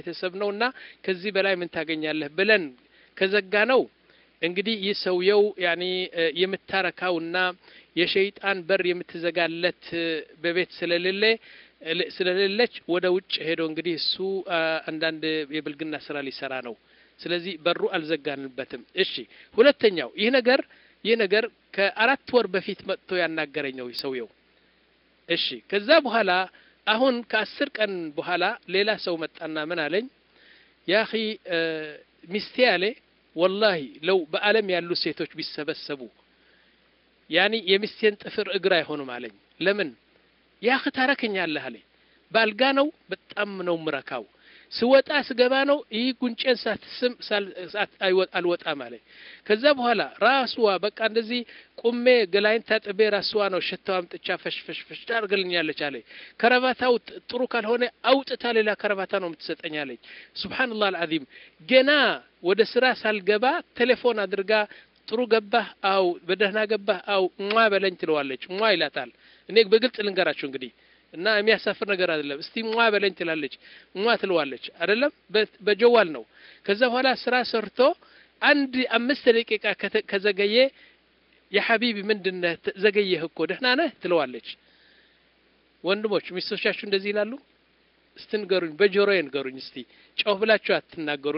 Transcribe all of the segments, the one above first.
ቤተሰብ ነውና ከዚህ በላይ ምን ታገኛለህ ብለን ከዘጋ ነው እንግዲህ ይህ ሰውየው ያኒ የምታረካውና የሸይጣን በር የምትዘጋለት በቤት ስለሌለ ስለሌለች ወደ ውጭ ሄዶ እንግዲህ እሱ አንዳንድ የብልግና ስራ ሊሰራ ነው። ስለዚህ በሩ አልዘጋንበትም። እሺ፣ ሁለተኛው ይህ ነገር ይህ ነገር ከአራት ወር በፊት መጥቶ ያናገረኝ ነው ሰውየው። እሺ፣ ከዛ በኋላ አሁን ከአስር ቀን በኋላ ሌላ ሰው መጣና ምን አለኝ፣ ያኺ ሚስቴ አለ ወላሂ ለው በዓለም ያሉ ሴቶች ቢሰበሰቡ ያኒ የሚስቴን ጥፍር እግር አይሆንም አለኝ። ለምን ያህ ታረከኛለህ አለኝ። ባልጋ ነው በጣም ነው ምረካው። ስወጣ ስገባ ነው ይህ ጉንጬን ሳትስም አልወጣም አለኝ። ከዛ በኋላ ራስዋ በቃ እንደዚህ ቁሜ ገላይን ታጥቤ ራስዋ ነው ሸታው አምጥቻ ፈሽፈሽፈሽ ታርግልኛለች አለኝ። ከረባታው ጥሩ ካልሆነ አውጥታ ሌላ ከረባታ ነው የምትሰጠኝ አለኝ። ሱብሓነላህ አልዓዚም ገና ወደ ስራ ሳልገባ ቴሌፎን አድርጋ ጥሩ ገባህ? አው በደህና ገባህ? አው ሟ በለኝ ትለዋለች። ሟ ይላታል። እኔ በግልጽ ልንገራችሁ እንግዲህ እና የሚያሳፍር ነገር አይደለም። እስቲ ሟ በለኝ ትላለች። ሟ ትለዋለች አይደለም፣ በጀዋል ነው። ከዛ በኋላ ስራ ሰርቶ አንድ አምስት ደቂቃ ከዘገየ የሐቢቢ ምንድነህ ዘገየህ እኮ ደህና ነህ ትለዋለች። ወንድሞች ሚስቶቻችሁ እንደዚህ ይላሉ? እስቲ ንገሩኝ፣ በጆሮዬ ንገሩኝ እስቲ። ጮህ ብላችሁ አትናገሩ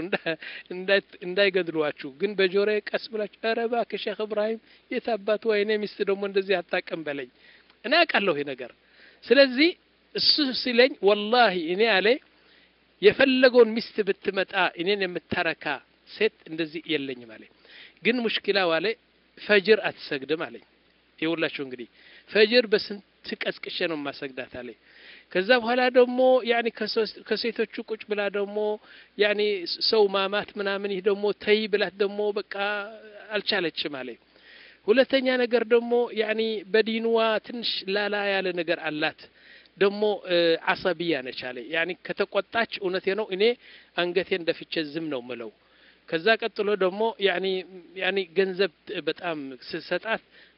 እንዳይገድሏችሁ፣ ግን በጆሮዬ ቀስ ብላችሁ ኧረ እባክህ ሼክ እብራሂም የት አባቱ ወይኔ ሚስት ደግሞ እንደዚህ አታውቅም በለኝ። እኔ አውቃለሁ ይሄ ነገር ስለዚህ እሱ ሲለኝ ወላሂ እኔ አለ የፈለገውን ሚስት ብትመጣ እኔን የምታረካ ሴት እንደዚህ የለኝም አለኝ። ግን ሙሽኪላው አለ ፈጅር አትሰግድም አለኝ። ይኸውላችሁ እንግዲህ ፈጅር በስንት ቀስቅሼ ነው የማሰግዳት አለኝ። ከዛ በኋላ ደግሞ ያኒ ከሴቶቹ ቁጭ ብላ ደግሞ ያኒ ሰው ማማት ምናምን ይህ ደግሞ ተይ ብላት ደግሞ በቃ አልቻለችም አለኝ። ሁለተኛ ነገር ደግሞ ያኒ በዲንዋ ትንሽ ላላ ያለ ነገር አላት። ደግሞ አሰብያ ነች አለ። ያኒ ከተቆጣች እውነቴ ነው እኔ አንገቴን ደፍቼ ዝም ነው ምለው። ከዛ ቀጥሎ ደግሞ ያኒ ያኒ ገንዘብ በጣም ስሰጣት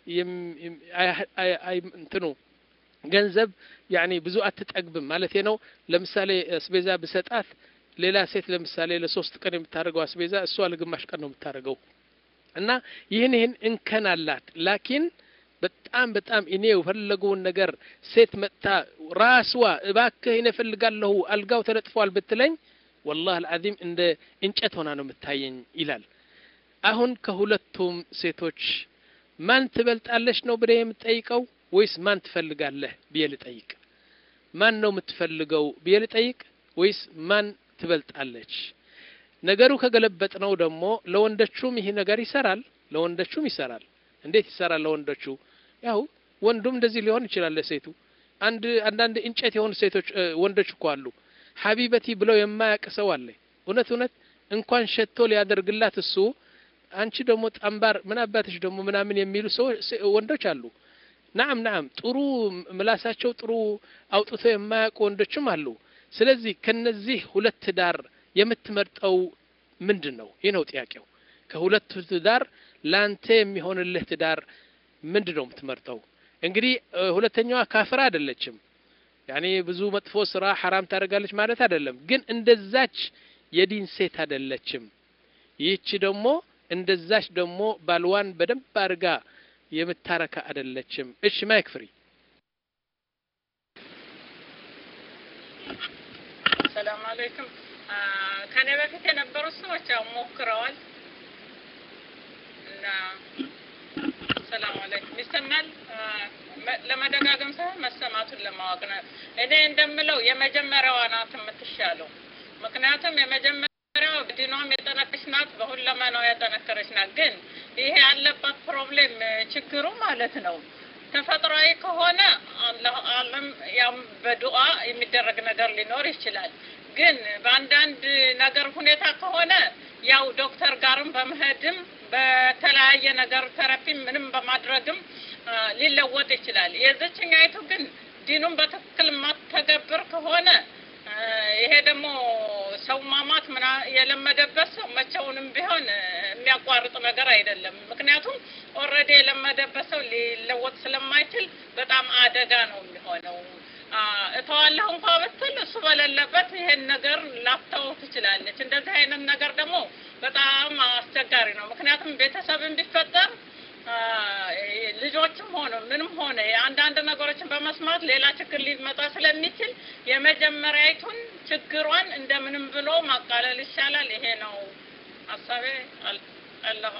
እንትኑ ገንዘብ ያኒ ብዙ አትጠግብም ማለት ነው። ለምሳሌ አስቤዛ ብሰጣት ሌላ ሴት ለምሳሌ ለሶስት ቀን የምታደርገው አስቤዛ እሷ ለግማሽ ቀን ነው የምታደርገው። እና ይህን ይህን እንከን አላት። ላኪን በጣም በጣም እኔ የፈለገውን ነገር ሴት መጥታ ራስዋ እባክህ እኔ እፈልጋለሁ አልጋው ተለጥፏል ብትለኝ ወላሂ አልዓዚም እንደ እንጨት ሆና ነው የምታየኝ ይላል። አሁን ከሁለቱም ሴቶች ማን ትበልጣለች ነው ብለህ የምትጠይቀው ወይስ ማን ትፈልጋለህ ብዬ ልጠይቅ? ማን ነው የምትፈልገው ብዬ ልጠይቅ ወይስ ማን ትበልጣለች? ነገሩ ከገለበጥ ነው ደግሞ ለወንዶቹም ይህ ነገር ይሰራል፣ ለወንዶቹም ይሰራል። እንዴት ይሰራል ለወንዶቹ? ያው ወንዱም እንደዚህ ሊሆን ይችላል ለሴቱ። አንድ አንዳንድ እንጨት የሆኑ ሴቶች ወንዶች እኮ አሉ ሀቢበቲ ብለው የማያውቅ ሰው አለ። እውነት እውነት እንኳን ሸቶ ሊያደርግላት እሱ አንቺ ደግሞ ጠንባር ምን አባትሽ ደግሞ ምናምን የሚሉ ሰዎች ወንዶች አሉ። ናም ናም ጥሩ ምላሳቸው ጥሩ አውጥቶ የማያውቁ ወንዶችም አሉ። ስለዚህ ከነዚህ ሁለት ትዳር የምትመርጠው ምንድን ነው? ይህ ነው ጥያቄው። ከሁለቱ ትዳር ላንተ የሚሆንልህ ትዳር ምንድን ነው የምትመርጠው? እንግዲህ ሁለተኛዋ ካፍራ አይደለችም። ያኔ ብዙ መጥፎ ስራ ሐራም ታደርጋለች ማለት አይደለም። ግን እንደዛች የዲን ሴት አይደለችም። ይህች ደግሞ እንደዛች ደግሞ ባልዋን በደንብ አድርጋ የምታረካ አይደለችም። እሺ ማይክ ፍሪ ሰላም አለይኩም። ከኔ በፊት የነበሩት ሰዎች ያው ሞክረዋል እና ሰላም አለይኩም ይሰማል። ለመደጋገም ሳይሆን መሰማቱን ለማወቅ ነው። እኔ እንደምለው የመጀመሪያዋ ናት የምትሻለው። ምክንያቱም የመጀመሪያው ዲኗም የጠነከረች ናት፣ በሁለመናው የጠነከረች ናት። ግን ይሄ ያለባት ፕሮብሌም ችግሩ ማለት ነው ተፈጥሯዊ ከሆነ አለም ያም በዱዓ የሚደረግ ነገር ሊኖር ይችላል። ግን በአንዳንድ ነገር ሁኔታ ከሆነ ያው ዶክተር ጋርም በመሄድም በተለያየ ነገር ተረፒም ምንም በማድረግም ሊለወጥ ይችላል። የዘችኛይቱ ግን ዲኑን በትክክል ማተገብር ከሆነ ይሄ ደግሞ ሰው ማማት ምና የለመደበት ሰው መቼውንም ቢሆን የሚያቋርጥ ነገር አይደለም። ምክንያቱም ኦልሬዲ የለመደበት ሰው ሊለወጥ ስለማይችል በጣም አደጋ ነው የሚሆነው። እተዋለሁ እንኳ ብትል እሱ በሌለበት ይሄን ነገር ላፍተው ትችላለች። እንደዚህ አይነት ነገር ደግሞ በጣም አስቸጋሪ ነው። ምክንያቱም ቤተሰብን ቢፈጠር ልጆችም ሆነ ምንም ሆነ አንዳንድ ነገሮችን በመስማት ሌላ ችግር ሊመጣ ስለሚችል የመጀመሪያዊቱን ችግሯን እንደምንም ብሎ ማቃለል ይሻላል። ይሄ ነው ሀሳቤ። አላሁ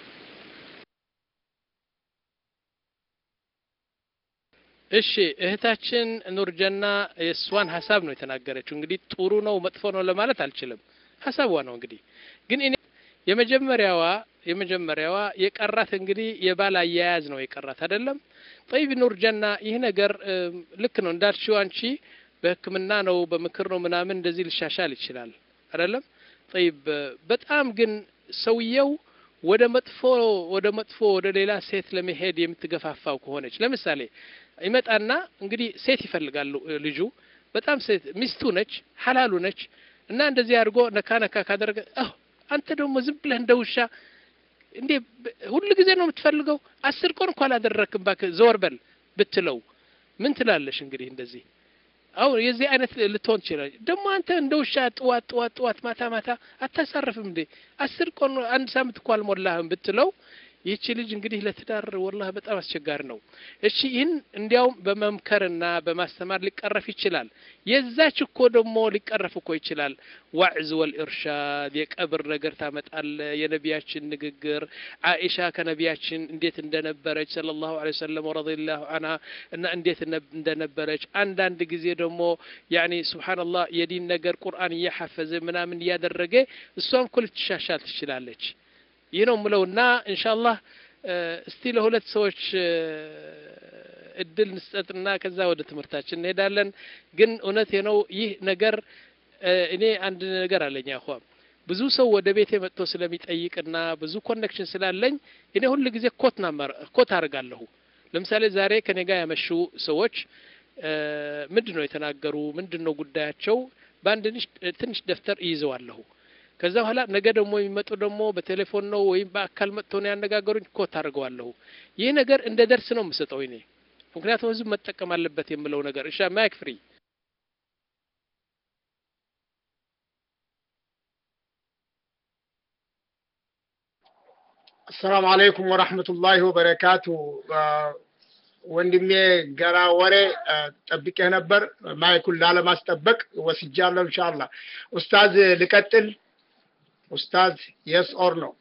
እሺ እህታችን ኑርጀና የእሷን ሀሳብ ነው የተናገረችው። እንግዲህ ጥሩ ነው መጥፎ ነው ለማለት አልችልም። ሀሳቧ ነው እንግዲህ ግን እኔ የመጀመሪያዋ የመጀመሪያዋ የቀራት እንግዲህ የባል አያያዝ ነው የቀራት አይደለም። ጠይብ ኑርጀና ይህ ነገር ልክ ነው እንዳልሽው አንቺ በሕክምና ነው በምክር ነው ምናምን እንደዚህ ሊሻሻል ይችላል አይደለም። ጠይብ በጣም ግን ሰውየው ወደ መጥፎ ወደ መጥፎ ወደ ሌላ ሴት ለመሄድ የምትገፋፋው ከሆነች ለምሳሌ ይመጣና እንግዲህ ሴት ይፈልጋሉ ልጁ በጣም ሴት ሚስቱ ነች ሀላሉ ነች እና እንደዚህ አድርጎ ነካ ነካ ካደረገ አንተ ደግሞ ዝም ብለህ እንደ ውሻ እንዴ ሁሉ ጊዜ ነው የምትፈልገው? አስር ቀን እንኳ አላደረክም እባክህ ዘወር በል ብትለው ምን ትላለሽ? እንግዲህ እንደዚህ አሁን የዚህ አይነት ልትሆን ትችላለች። ደግሞ አንተ እንደ ውሻ ጥዋት ጥዋት ጥዋት ማታ ማታ አታሳርፍም እንዴ? አስር ቀን አንድ ሳምንት እኮ አልሞላህም ብትለው ይህቺ ልጅ እንግዲህ ለትዳር ወላህ በጣም አስቸጋሪ ነው። እሺ ይህን እንዲያውም በመምከርና በማስተማር ሊቀረፍ ይችላል። የዛች እኮ ደግሞ ሊቀረፍ እኮ ይችላል። ዋዕዝ ወልኢርሻድ የቀብር ነገር ታመጣለ። የነቢያችን ንግግር አኢሻ ከነቢያችን እንዴት እንደነበረች ሰለላሁ ዐለይሂ ወሰለም ወረዲየላሁ ዐንሃ እና እንዴት እንደነበረች አንዳንድ ጊዜ ደግሞ ያኒ ሱብሓነላህ የዲን ነገር ቁርአን እያሐፈዘ ምናምን እያደረገ እሷም እኮ ልትሻሻል ትችላለች። ይህ ነው ምለውና ኢንሻአላህ እስቲ ለሁለት ሰዎች እድል እንስጠትና ከዛ ወደ ትምህርታችን እንሄዳለን። ግን እውነት ነው ይህ ነገር እኔ አንድ ነገር አለኝ አኳም ብዙ ሰው ወደ ቤቴ መጥቶ ስለሚጠይቅና ብዙ ኮኔክሽን ስላለኝ እኔ ሁል ጊዜ ኮት ናመር ኮት አድርጋለሁ። ለምሳሌ ዛሬ ከኔ ጋር ያመሹ ሰዎች ምንድን ነው የተናገሩ፣ ምንድን ነው ጉዳያቸው፣ በአንድ ትንሽ ደብተር ይይዘዋለሁ። ከዛ በኋላ ነገ ደግሞ የሚመጡ ደግሞ በቴሌፎን ነው ወይም በአካል መጥተው ነው ያነጋገሩኝ፣ ኮት አድርገዋለሁ። ይህ ነገር እንደ ደርስ ነው የምሰጠው እኔ ምክንያቱም ህዝብ መጠቀም አለበት የምለው ነገር። እሺ ማይክ ፍሪ አሰላሙ አለይኩም ወራህመቱላሂ ወበረካቱ። ወንድሜ ገና ወሬ ጠብቄህ ነበር። ማይኩን ላለማስጠበቅ ወስጃለሁ። ኢንሻአላህ ኡስታዝ ልቀጥል። ኡስታዝ የስ ኦር ነው?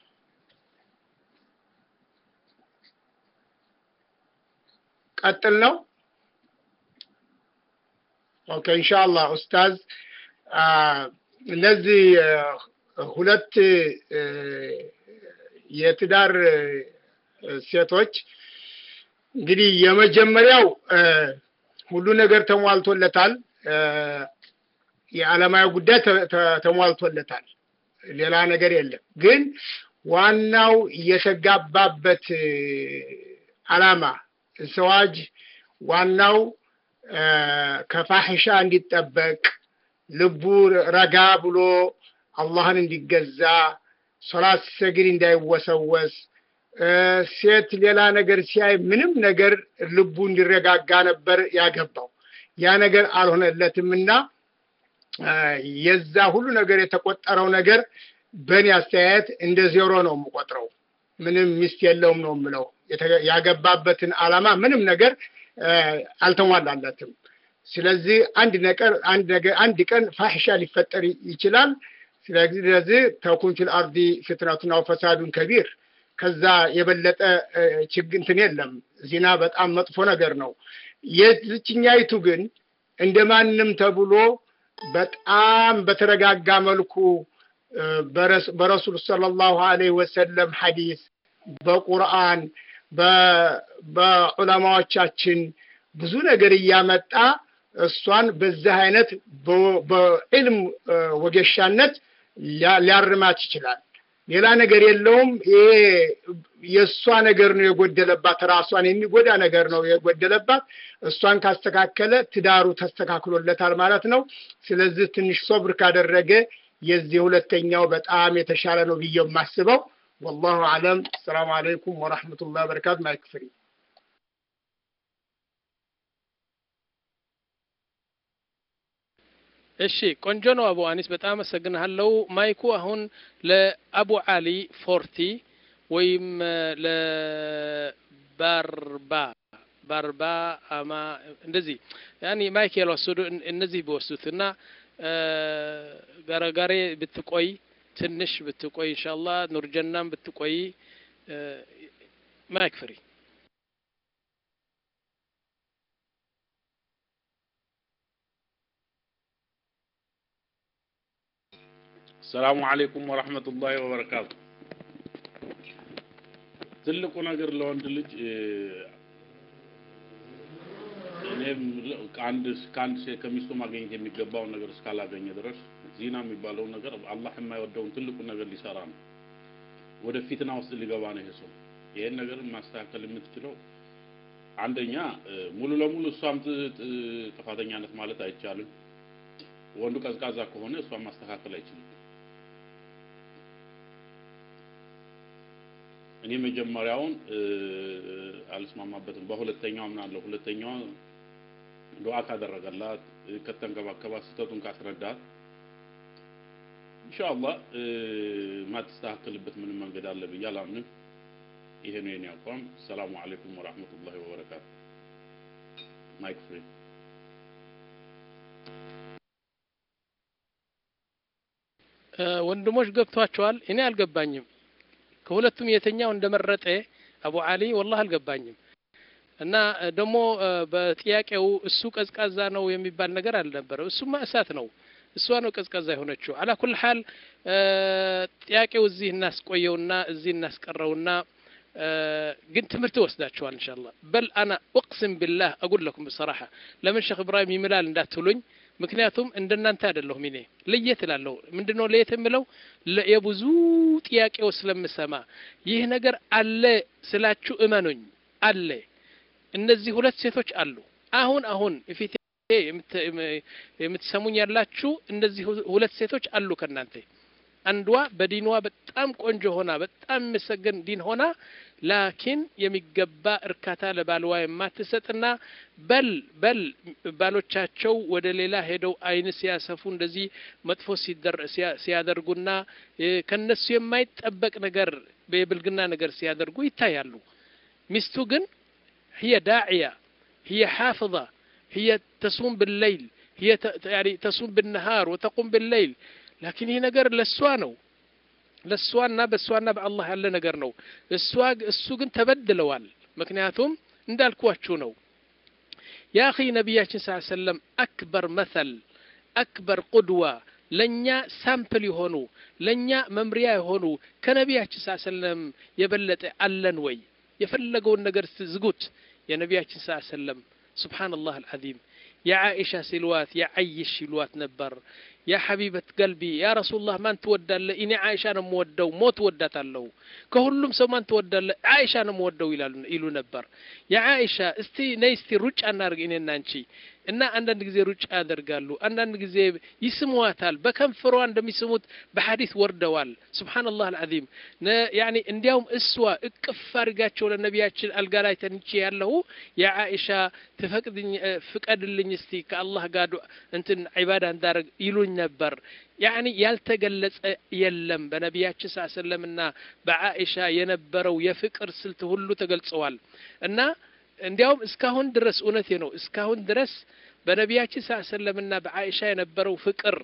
ቀጥል ነው። ኦኬ ኢንሻአላህ ኡስታዝ እነዚህ ሁለት የትዳር ሴቶች እንግዲህ የመጀመሪያው ሁሉ ነገር ተሟልቶለታል። የዓለማዊ ጉዳይ ተሟልቶለታል። ሌላ ነገር የለም። ግን ዋናው የተጋባበት አላማ ሰዋጅ ዋናው ከፋሕሻ እንዲጠበቅ ልቡ ረጋ ብሎ አላህን እንዲገዛ ሶላት ሲሰግድ እንዳይወሰወስ ሴት ሌላ ነገር ሲያይ ምንም ነገር ልቡ እንዲረጋጋ ነበር ያገባው። ያ ነገር አልሆነለትም እና የዛ ሁሉ ነገር የተቆጠረው ነገር በእኔ አስተያየት እንደ ዜሮ ነው የምቆጥረው። ምንም ሚስት የለውም ነው የምለው። ያገባበትን አላማ ምንም ነገር አልተሟላለትም። ስለዚህ አንድ ነገር አንድ ነገር አንድ ቀን ፋሕሻ ሊፈጠር ይችላል። ስለዚህ ተኩን ፊል አርዲ ፍትነቱን አው ፈሳዱን ከቢር ከዛ የበለጠ ችግር እንትን የለም። ዚና በጣም መጥፎ ነገር ነው። የዝችኛይቱ ግን እንደ ማንም ተብሎ በጣም በተረጋጋ መልኩ በረሱል ሰለላሁ ዐለይሂ ወሰለም ሐዲስ በቁርአን በዑለማዎቻችን ብዙ ነገር እያመጣ እሷን በዚህ አይነት በዕልም ወጌሻነት ሊያርማት ይችላል። ሌላ ነገር የለውም። ይሄ የእሷ ነገር ነው የጎደለባት፣ ራሷን የሚጎዳ ነገር ነው የጎደለባት። እሷን ካስተካከለ ትዳሩ ተስተካክሎለታል ማለት ነው። ስለዚህ ትንሽ ሶብር ካደረገ የዚህ ሁለተኛው በጣም የተሻለ ነው ብዬ የማስበው። ወላሁ አለም። ሰላም አለይኩም ወራህመቱላህ በረካቱ። ማይክ ፍሪ እሺ ቆንጆ ነው አቡ አኒስ በጣም አመሰግንሃለሁ ማይኩ አሁን ለአቡ አሊ ፎርቲ ወይም ለባርባ ባርባ አማ እንደዚህ ያኒ ማይክ ያልወሰዱ እነዚህ ቢወስዱት እና ጋረጋሬ ብትቆይ ትንሽ ብትቆይ ኢንሻአላህ ኑርጀናም ብትቆይ ማይክ ፍሪ ሰላሙ አለይኩም ወራህመቱላሂ ወበረካቱ። ትልቁ ነገር ለወንድ ልጅ እኔም ከአንድ ከአንድ ሴት ከሚስቱ ማግኘት የሚገባውን ነገር እስካላገኘ ድረስ ዚና የሚባለውን ነገር አላህ የማይወደውን ትልቁን ነገር ሊሰራ ነው። ወደ ፊትና ውስጥ ሊገባ ነው ይሄ ሰው። ይሄን ነገር ማስተካከል የምትችለው አንደኛ ሙሉ ለሙሉ እሷም ጥፋተኛነት ማለት አይቻልም። ወንዱ ቀዝቃዛ ከሆነ እሷን ማስተካከል አይችልም። እኔ መጀመሪያውን አልስማማበትም። በሁለተኛው ምናለሁ ሁለተኛው ዱዓ ካደረገላት ከተንከባከባት ስህተቱን ካስረዳት ኢንሻአላህ ማትስተካከልበት ምንም መንገድ አለ ብዬ አላምንም። ይሄ ነው የኔ አቋም። ሰላሙ አለይኩም ወራህመቱላሂ ወበረካቱ። ማይክ ፍሪ ወንድሞች ገብቷቸዋል። እኔ አልገባኝም። ከሁለቱም የተኛው እንደመረጠ አቡ አሊ ወላህ አልገባኝም። እና ደግሞ በጥያቄው እሱ ቀዝቃዛ ነው የሚባል ነገር አልነበረም። እሱማ እሳት ነው። እሷ ነው ቀዝቃዛ የሆነችው። አላ ኩል ሐል ጥያቄው እዚህ እናስቆየውና እዚህ እናስቀረውና ግን ትምህርት ወስዳችኋል ኢንሻአላህ። በል አና እቅስም ቢላህ አቁል ለኩም በሰራሐ ለምን ሼክ ኢብራሂም ይምላል እንዳትሉኝ ምክንያቱም እንደናንተ አይደለሁም። እኔ ለየት እላለሁ። ምንድነው ለየት የምለው? የብዙ ጥያቄው ስለምሰማ ይህ ነገር አለ ስላችሁ እመኑኝ፣ አለ። እነዚህ ሁለት ሴቶች አሉ። አሁን አሁን ፊቴ የምትሰሙኝ ያላችሁ እነዚህ ሁለት ሴቶች አሉ ከእናንተ አንዷ በዲኗ በጣም ቆንጆ ሆና በጣም የሚመሰገን ዲን ሆና ላኪን የሚገባ እርካታ ለባልዋ የማትሰጥና በል በል ባሎቻቸው ወደ ሌላ ሄደው አይን ሲያሰፉ እንደዚህ መጥፎ ሲያደርጉና ከነሱ የማይጠበቅ ነገር የብልግና ነገር ሲያደርጉ ይታያሉ። ሚስቱ ግን هي داعية هي حافظة هي تصوم بالليل هي يعني تصوم بالنهار وتقوم بالليل ላኪን ይህ ነገር ለእሷ ነው ለእሷና በእሷና በአላህ ያለ ነገር ነው እሷ እሱ ግን ተበድለዋል ምክንያቱም እንዳልኳችሁ ነው ያ አኺ ነቢያችን ስ ሰለም አክበር መሰል አክበር ቁድዋ ለእኛ ሳምፕል የሆኑ ለእኛ መምሪያ የሆኑ ከነቢያችን ስ ሰለም የበለጠ አለን ወይ የፈለገውን ነገር ዝጉት የነቢያችን ስ ሰለም ስብሓንላህ አልዓዚም የዓኢሻ ሲልዋት የዓይሽ ሲልዋት ነበር ያ ሐቢበት ቀልቢ ያ ረሱላህ ማን ትወዳለህ? እኔ አይሻ ነው የምወደው፣ ሞት ወዳታለሁ። ከሁሉም ሰው ማን ትወዳለህ? አይሻ ነው የምወደው ይላሉ ይሉ ነበር። ያ አይሻ እስቲ ነይ እስቲ ሩጫ እናድርግ እኔና አንቺ እና አንዳንድ ጊዜ ሩጫ ያደርጋሉ፣ አንዳንድ ጊዜ ይስሟታል። በከንፈሯ እንደሚስሙት በሐዲስ ወርደዋል። ሱብሓነላህ አልዓዚም ያኒ እንዲያውም እሷ እቅፍ አድርጋቸው ለነቢያችን አልጋ ላይ ተንቼ ያለሁ ያ አይሻ ትፈቅድኝ ፍቀድልኝ እስቲ ከአላህ ጋር እንትን ዒባዳ እንዳደርግ ይሉኝ ነበር። ያኒ ያልተገለጸ የለም በነቢያችን ስ ሰለምና በአኢሻ የነበረው የፍቅር ስልት ሁሉ ተገልጸዋል እና እንዲያውም እስካሁን ድረስ እውነቴ ነው እስካሁን ድረስ በነቢያችን ስ ሰለምና በአኢሻ የነበረው ፍቅር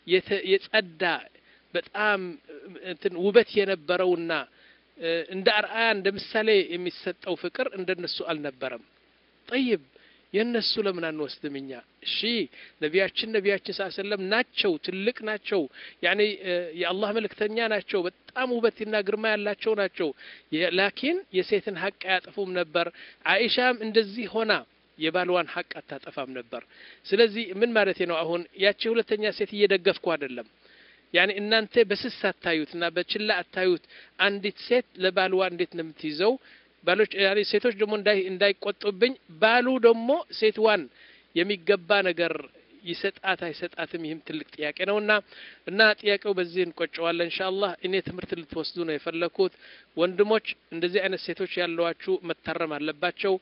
የጸዳ በጣም እንትን ውበት የነበረውና እንደ አርአያ እንደ ምሳሌ የሚሰጠው ፍቅር እንደነሱ አልነበረም። ጠይብ የእነሱ ለምን አንወስድም እኛ? እሺ ነቢያችን ነቢያችን ስ ሰለም ናቸው፣ ትልቅ ናቸው፣ ያኔ የአላህ መልእክተኛ ናቸው፣ በጣም ውበትና ግርማ ያላቸው ናቸው። ላኪን የሴትን ሀቅ አያጠፉም ነበር። አይሻም እንደዚህ ሆና የባልዋን ሀቅ አታጠፋም ነበር። ስለዚህ ምን ማለት ነው? አሁን ያቺ ሁለተኛ ሴት እየደገፍኩ አይደለም። ያኔ እናንተ በስስ አታዩት እና በችላ አታዩት። አንዲት ሴት ለባልዋ እንዴት ነው የምትይዘው? ባሎች ያኔ ሴቶች ደግሞ እንዳይቆጡብኝ፣ ባሉ ደግሞ ሴትዋን የሚገባ ነገር ይሰጣት አይሰጣትም? ይህም ትልቅ ጥያቄ ነው እና እና ጥያቄው በዚህ እንቆጨዋለን ኢንሻአላህ። እኔ ትምህርት ልትወስዱ ነው የፈለኩት። ወንድሞች እንደዚህ አይነት ሴቶች ያለዋችሁ መታረም አለባቸው።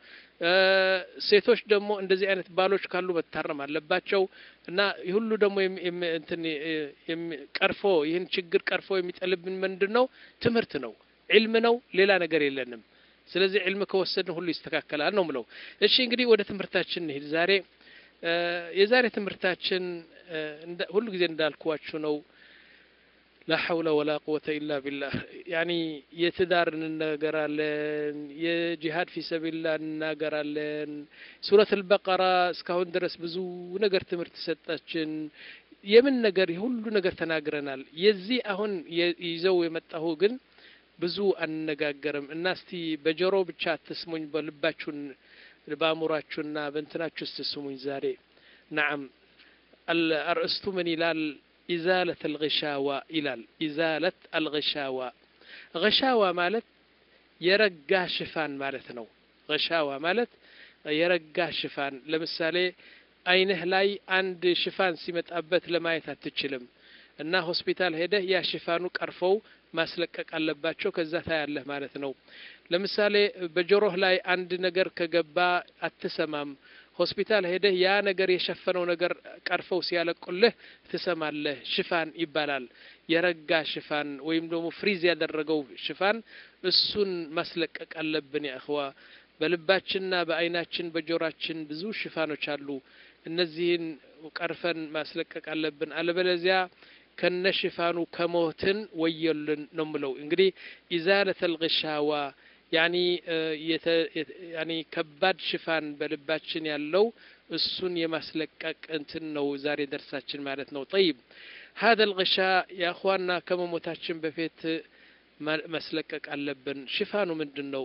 ሴቶች ደግሞ እንደዚህ አይነት ባሎች ካሉ መታረም አለባቸው እና ሁሉ ደግሞ እንትን ቀርፎ ይህን ችግር ቀርፎ የሚጠልብን ምንድን ነው? ትምህርት ነው፣ ዒልም ነው። ሌላ ነገር የለንም። ስለዚህ ዒልም ከወሰድን ሁሉ ይስተካከላል ነው ምለው። እሺ እንግዲህ ወደ ትምህርታችን እንሂድ። ዛሬ የዛሬ ትምህርታችን ሁሉ ጊዜ እንዳልኳችሁ ነው። ላ ሐውለ ወላ ቁወተ ኢላ ቢላህ ያኒ የትዳር እንናገራለን፣ የጂሃድ ፊ ሰቢልላ እንናገራለን። ሱረት አልበቀራ እስካሁን ድረስ ብዙ ነገር ትምህርት ሰጣችን። የምን ነገር የሁሉ ነገር ተናግረናል። የዚህ አሁን ይዘው የመጣሁ ግን ብዙ አንነጋገርም እና እስቲ በጆሮ ብቻ አትስሙኝ፣ በልባችሁን በአእምሯችሁና በእንትናችሁ ስትስሙኝ። ዛሬ ነዓም አርእስቱ ምን ይላል? ኢዛለት አልግሻዋ ይላል። ኢዛለት አልግሻዋ ግሻዋ ማለት የረጋ ሽፋን ማለት ነው። ግሻዋ ማለት የረጋ ሽፋን። ለምሳሌ አይንህ ላይ አንድ ሽፋን ሲመጣበት ለማየት አትችልም እና ሆስፒታል ሄደህ ያ ሽፋኑ ቀርፈው ማስለቀቅ አለባቸው። ከዛ ታያለህ ማለት ነው። ለምሳሌ በጆሮህ ላይ አንድ ነገር ከገባ አትሰማም። ሆስፒታል ሄደህ ያ ነገር የሸፈነው ነገር ቀርፈው ሲያለቁልህ ትሰማለህ። ሽፋን ይባላል። የረጋ ሽፋን ወይም ደግሞ ፍሪዝ ያደረገው ሽፋን እሱን ማስለቀቅ አለብን። ያእኽዋ በልባችንና በአይናችን በጆራችን ብዙ ሽፋኖች አሉ። እነዚህን ቀርፈን ማስለቀቅ አለብን። አለበለዚያ ከነ ሽፋኑ ከሞትን ወየልን ነው ምለው። እንግዲህ ኢዛለት አልግሻዋ ያኒ ያኒ ከባድ ሽፋን በልባችን ያለው እሱን የማስለቀቅ እንትን ነው ዛሬ ደርሳችን ማለት ነው። ጠይብ ሀደ ልግሻ የአኽዋና ከመሞታችን በፊት ማስለቀቅ አለብን። ሽፋኑ ምንድን ነው?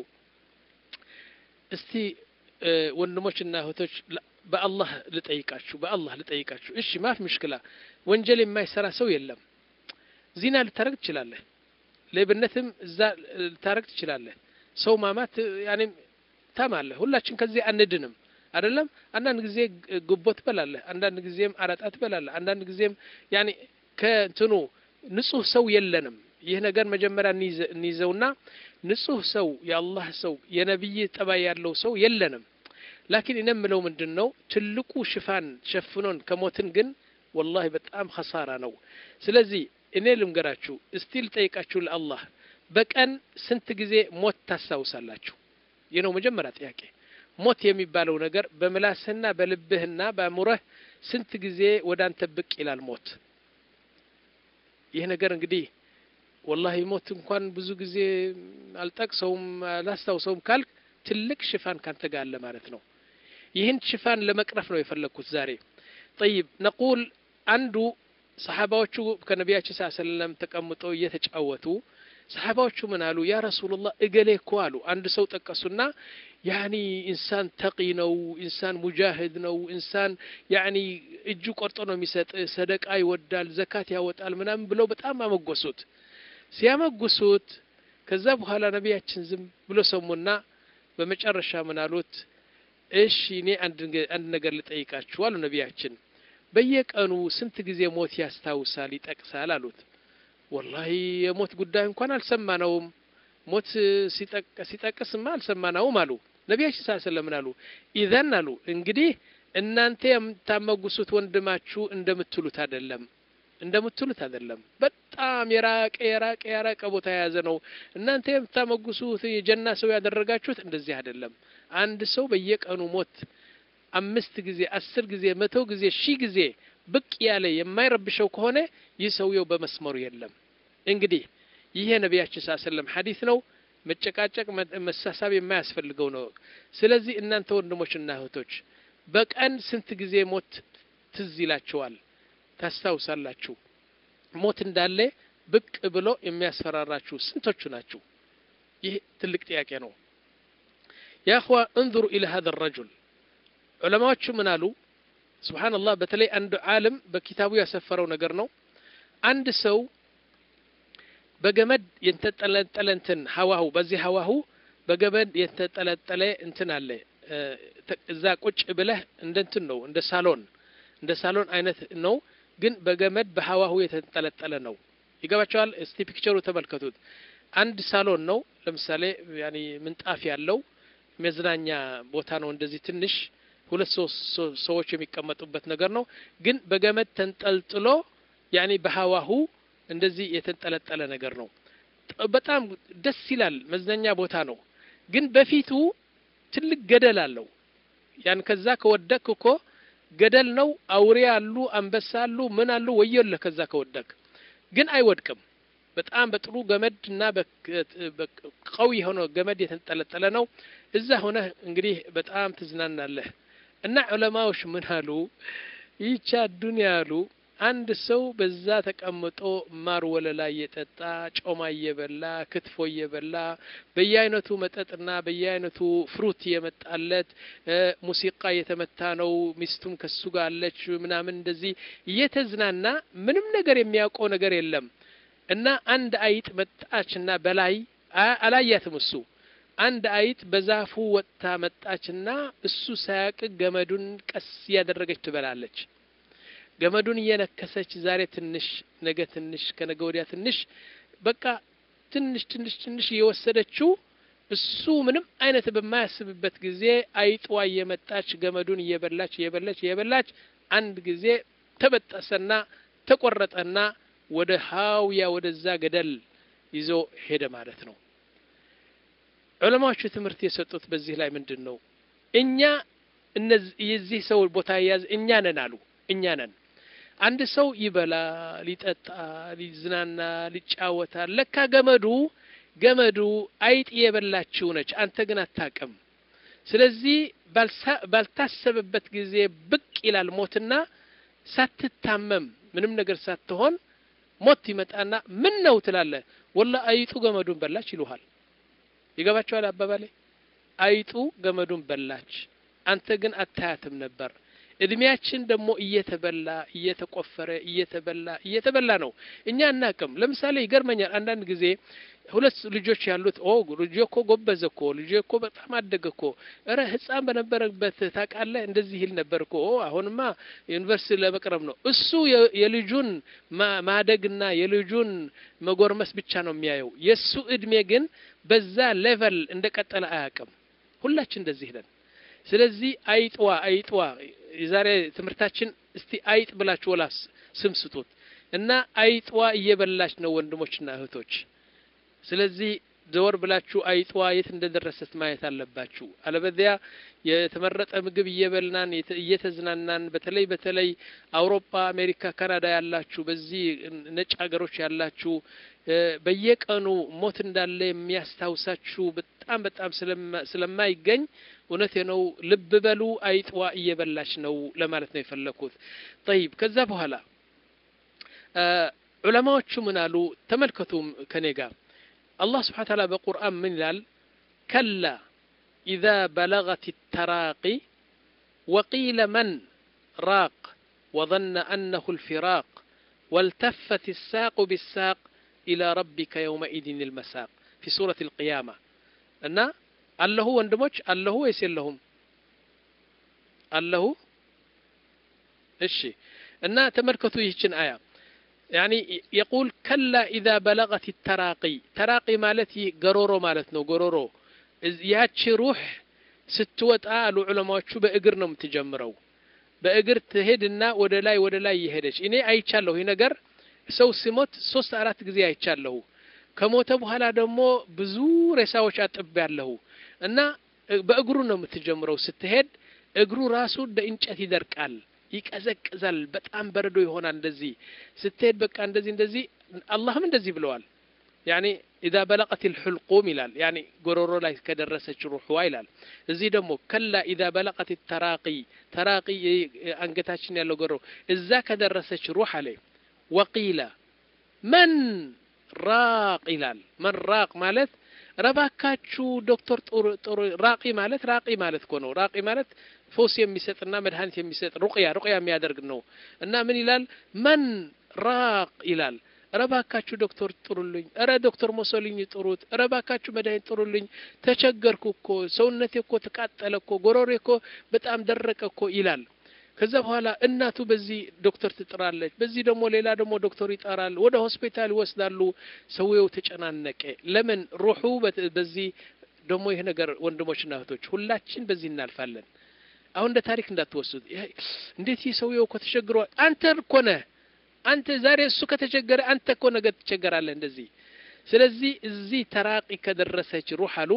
እስቲ ወንድሞችና እህቶች በአላህ ልጠይቃችሁ፣ በአላህ ልጠይቃችሁ። እሺ ማፍ ምሽክላ ወንጀል የማይሰራ ሰው የለም። ዚና ልታረግ ትችላለህ። ሌብነትም እዛ ልታረግ ትችላለህ። ሰው ማማት ያኔ ታማለህ። ሁላችን ከዚህ አንድንም አይደለም። አንዳንድ ጊዜ ጉቦ ትበላለህ፣ አንዳንድ ጊዜም አረጣ ትበላለህ፣ አንዳንድ ጊዜም ያኔ ከእንትኑ ንጹህ ሰው የለንም። ይህ ነገር መጀመሪያ እንይዘውና ንጹህ ሰው የአላህ ሰው የነቢይ ጠባይ ያለው ሰው የለንም። ላኪን እኔ የምለው ምንድን ነው ትልቁ ሽፋን ሸፍኖን ከሞትን ግን ወላሂ በጣም ኸሳራ ነው። ስለዚህ እኔ ልምገራችሁ እስቲ ልጠይቃችሁ ለአላህ በቀን ስንት ጊዜ ሞት ታስታውሳላችሁ? ይህ ነው መጀመሪያ ጥያቄ። ሞት የሚባለው ነገር በምላስህና በልብህና በአእምሮህ ስንት ጊዜ ወደ አንተ ብቅ ይላል ሞት? ይህ ነገር እንግዲህ ወላሂ ሞት እንኳን ብዙ ጊዜ አልጠቅሰውም አላስታውሰውም ካልክ ትልቅ ሽፋን ካንተ ጋር አለ ማለት ነው። ይህን ሽፋን ለመቅረፍ ነው የፈለግኩት ዛሬ። ጠይብ ነቁል አንዱ ሰሓባዎቹ ከነቢያችን ስ ሰለም ተቀምጠው እየተጫወቱ ሰሓባዎቹ ምን አሉ? ያ ረሱሉላህ እገሌ እኮ አሉ። አንድ ሰው ጠቀሱና ያኒ ኢንሳን ተቂ ነው፣ ኢንሳን ሙጃሂድ ነው፣ ኢንሳን ያኒ እጁ ቆርጦ ነው የሚሰጥ፣ ሰደቃ ይወዳል፣ ዘካት ያወጣል ምናምን ብለው በጣም አመጎሱት። ሲያመጉሱት ከዛ በኋላ ነቢያችን ዝም ብሎ ሰሙና በመጨረሻ ምን አሉት? እሺ እኔ አንድ ነገር ልጠይቃችሁ አሉ ነቢያችን። በየቀኑ ስንት ጊዜ ሞት ያስታውሳል ይጠቅሳል አሉት። ወላሂ የሞት ጉዳይ እንኳን አልሰማነውም፣ ሞት ሲጠቅስማ አልሰማነውም አሉ ነቢያችን ሳ ስለምን አሉ። ኢዘን አሉ እንግዲህ እናንተ የምታመጉሱት ወንድማችሁ እንደምትሉት አይደለም እንደምትሉት አይደለም። በጣም የራቀ የራቀ የራቀ ቦታ የያዘ ነው። እናንተ የምታመጉሱት የጀና ሰው ያደረጋችሁት እንደዚህ አይደለም። አንድ ሰው በየቀኑ ሞት አምስት ጊዜ አስር ጊዜ መቶ ጊዜ ሺህ ጊዜ ብቅ ያለ የማይረብሸው ከሆነ ይህ ሰውየው በመስመሩ የለም። እንግዲህ ይህ የነቢያችን ስ ሰለም ሐዲስ ነው። መጨቃጨቅ መሳሳብ የማያስፈልገው ነው። ስለዚህ እናንተ ወንድሞችና እህቶች በቀን ስንት ጊዜ ሞት ትዝ ይላችኋል? ታስታውሳላችሁ? ሞት እንዳለ ብቅ ብሎ የሚያስፈራራችሁ ስንቶቹ ናችሁ? ይህ ትልቅ ጥያቄ ነው። ያ እኽዋ እንظሩ ኢለ ሀዘ ረጁል ዑለማዎቹ ምን አሉ? ስብሓንላህ በተለይ አንድ ዓለም በኪታቡ ያሰፈረው ነገር ነው። አንድ ሰው በገመድ የተንጠለጠለ እንትን ሀዋሁ በዚህ ሀዋሁ በገመድ የተንጠለጠለ እንትን አለ። እዛ ቁጭ ብለህ እንደ እንትን ነው እንደ ሳሎን እንደ ሳሎን አይነት ነው፣ ግን በገመድ በሀዋሁ የተንጠለጠለ ነው። ይገባቸዋል። እስቲ ፒክቸሩ ተመልከቱት። አንድ ሳሎን ነው። ለምሳሌ ያኒ ምንጣፍ ያለው መዝናኛ ቦታ ነው። እንደዚህ ትንሽ ሁለት ሶስት ሰዎች የሚቀመጡበት ነገር ነው። ግን በገመድ ተንጠልጥሎ ያኒ በሀዋሁ እንደዚህ የተንጠለጠለ ነገር ነው። በጣም ደስ ይላል። መዝናኛ ቦታ ነው። ግን በፊቱ ትልቅ ገደል አለው። ያን ከዛ ከወደክ እኮ ገደል ነው። አውሬ አሉ፣ አንበሳ አሉ፣ ምን አሉ፣ ወዮልህ ከዛ ከወደክ። ግን አይወድቅም። በጣም በጥሩ ገመድ እና ቀዊ የሆነ ገመድ የተንጠለጠለ ነው። እዛ ሆነህ እንግዲህ በጣም ትዝናናለህ። እና ዑለማዎች ምን አሉ? ይቻ ዱንያ አሉ አንድ ሰው በዛ ተቀምጦ ማር ወለላ እየጠጣ ጮማ እየበላ ክትፎ እየበላ በየአይነቱ መጠጥና በየአይነቱ ፍሩት እየመጣለት ሙዚቃ እየተመታ ነው፣ ሚስቱም ከሱ ጋር አለች ምናምን እንደዚህ እየተዝናና ምንም ነገር የሚያውቀው ነገር የለም እና አንድ አይጥ መጣችና በላይ አላያትም እሱ አንድ አይጥ በዛፉ ወጥታ መጣችና እሱ ሳያቅ ገመዱን ቀስ እያደረገች ትበላለች። ገመዱን እየነከሰች ዛሬ ትንሽ ነገ ትንሽ ከነገ ወዲያ ትንሽ በቃ ትንሽ ትንሽ ትንሽ እየወሰደችው እሱ ምንም አይነት በማያስብበት ጊዜ አይጧ እየመጣች ገመዱን እየበላች እየበላች እየበላች አንድ ጊዜ ተበጠሰና ተቆረጠና ወደ ሀውያ ወደዛ ገደል ይዞ ሄደ ማለት ነው። ዑለማዎቹ ትምህርት የሰጡት በዚህ ላይ ምንድን ነው? እኛ የዚህ ሰው ቦታ የያዝ እኛ ነን አሉ። እኛ ነን። አንድ ሰው ይበላል፣ ይጠጣል፣ ይዝናናል፣ ይጫወታል። ለካ ገመዱ ገመዱ አይጥ የበላችው ነች። አንተ ግን አታቅም። ስለዚህ ባልታሰበበት ጊዜ ብቅ ይላል ሞትና ሳትታመም ምንም ነገር ሳትሆን ሞት ይመጣና ምን ነው ትላለህ። ወላ አይጡ ገመዱን በላች ይሉሃል። ይገባቸዋል አባባሌ። አይጡ ገመዱን በላች፣ አንተ ግን አታያትም ነበር። እድሜያችን ደግሞ እየተበላ እየተቆፈረ እየተበላ እየተበላ ነው። እኛ አናቅም። ለምሳሌ ይገርመኛል አንዳንድ ጊዜ ሁለት ልጆች ያሉት ኦ ልጄ እኮ ጎበዘ እኮ ልጄ እኮ በጣም አደገ እኮ እረ ሕፃን በነበረበት ታውቃለህ እንደዚህ ይል ነበር እኮ ኦ አሁንማ ዩኒቨርሲቲ ለመቅረብ ነው። እሱ የልጁን ማደግና የልጁን መጎርመስ ብቻ ነው የሚያየው። የእሱ እድሜ ግን በዛ ሌቨል እንደቀጠለ አያውቅም። ሁላችን እንደዚህ ነን። ስለዚህ አይጥዋ አይጥዋ የዛሬ ትምህርታችን እስቲ አይጥ ብላችሁ ወላስ ስም ስጡት እና አይጥዋ እየበላች ነው ወንድሞችና እህቶች። ስለዚህ ዘወር ብላችሁ አይጥዋ የት እንደደረሰት ማየት አለባችሁ። አለበዚያ የተመረጠ ምግብ እየበላን እየተዝናናን፣ በተለይ በተለይ አውሮፓ፣ አሜሪካ፣ ካናዳ ያላችሁ በዚህ ነጭ ሀገሮች ያላችሁ በየቀኑ ሞት እንዳለ የሚያስታውሳችሁ በጣም በጣም ስለማይገኝ እውነቴ ነው። ልብ በሉ። አይጥዋ እየበላች ነው ለማለት ነው የፈለኩት። ጠይብ ከዛ በኋላ ዑለማዎቹ ምን አሉ? ተመልከቱም ከኔ ጋር አላህ ስብሓነ ተዓላ በቁርአን ምን ይላል? ከላ ኢዛ በለገት ተራቂ ወቂለ መን ራቅ ወظነ አነሁ ልፊራቅ ወልተፈት ሳቁ ቢሳቅ ኢላ ረቢከ የውመኢድን ልመሳቅ ፊ ሱረት ልቅያማ እና አለሁ ወንድሞች አለሁ ወይስ የለሁም? አለሁ። እሺ እና ተመልከቱ ይህችን አያ ያኒ የቁል ከላ ኢዛ በለቀት ተራቂ ተራቂ ማለት ይህ ገሮሮ ማለት ነው። ገሮሮ ያቺ ሩህ ስትወጣ አሉ ዑለማዎቹ በእግር ነው የምትጀምረው። በእግር ትሄድና ወደ ላይ ወደ ላይ እየሄደች እኔ አይቻለሁ። ይህ ነገር ሰው ሲሞት ሶስት አራት ጊዜ አይቻለሁ። ከሞተ በኋላ ደግሞ ብዙ ሬሳዎች አጥቤያለሁ እና በእግሩ ነው የምትጀምረው። ስትሄድ እግሩ ራሱ እንደ እንጨት ይደርቃል፣ ይቀዘቅዛል፣ በጣም በረዶ ይሆናል። እንደዚህ ስትሄድ በቃ እንደዚህ እንደዚህ አላህም እንደዚህ ብለዋል። ያኒ ኢዛ በለቀት ልሑልቁም ይላል። ያኒ ጎሮሮ ላይ ከደረሰች ሩሕዋ ይላል። እዚህ ደግሞ ከላ ኢዛ በለቀት ተራቂ ተራቂ አንገታችን ያለው ጎሮሮ እዛ ከደረሰች ሩሕ አለ ወቂላ መን ራቅ ይላል። መን ራቅ ማለት ረባካችሁ ዶክተር ጥሩ ራቂ ማለት ራቂ ማለት እኮ ነው። ራቂ ማለት ፈውስ የሚሰጥና መድኃኒት የሚሰጥ ሩቅያ ሩቅያ የሚያደርግ ነው። እና ምን ይላል? መን ራቅ ይላል። ረባካችሁ ዶክተር ጥሩልኝ፣ እረ ዶክተር ሞሶልኝ ጥሩት፣ ረባካችሁ መድኃኒት ጥሩልኝ፣ ተቸገርኩ እኮ ሰውነቴ እኮ ተቃጠለ እኮ ጎሮሬ እኮ በጣም ደረቀ እኮ ይላል። ከዛ በኋላ እናቱ በዚህ ዶክተር ትጥራለች፣ በዚህ ደግሞ ሌላ ደግሞ ዶክተር ይጠራል። ወደ ሆስፒታል ይወስዳሉ። ሰውየው ተጨናነቀ። ለምን ሩሑ በዚህ ደግሞ ይህ ነገር ወንድሞችና እህቶች ሁላችን በዚህ እናልፋለን። አሁን እንደ ታሪክ እንዳትወስዱት። እንዴት ይህ ሰውየው እኮ ተቸግሯል። አንተ እኮ ነህ አንተ ዛሬ እሱ ከተቸገረ አንተ እኮ ነገ ትቸገራለህ። እንደዚህ ስለዚህ እዚህ ተራቂ ከደረሰች ሩሕ አሉ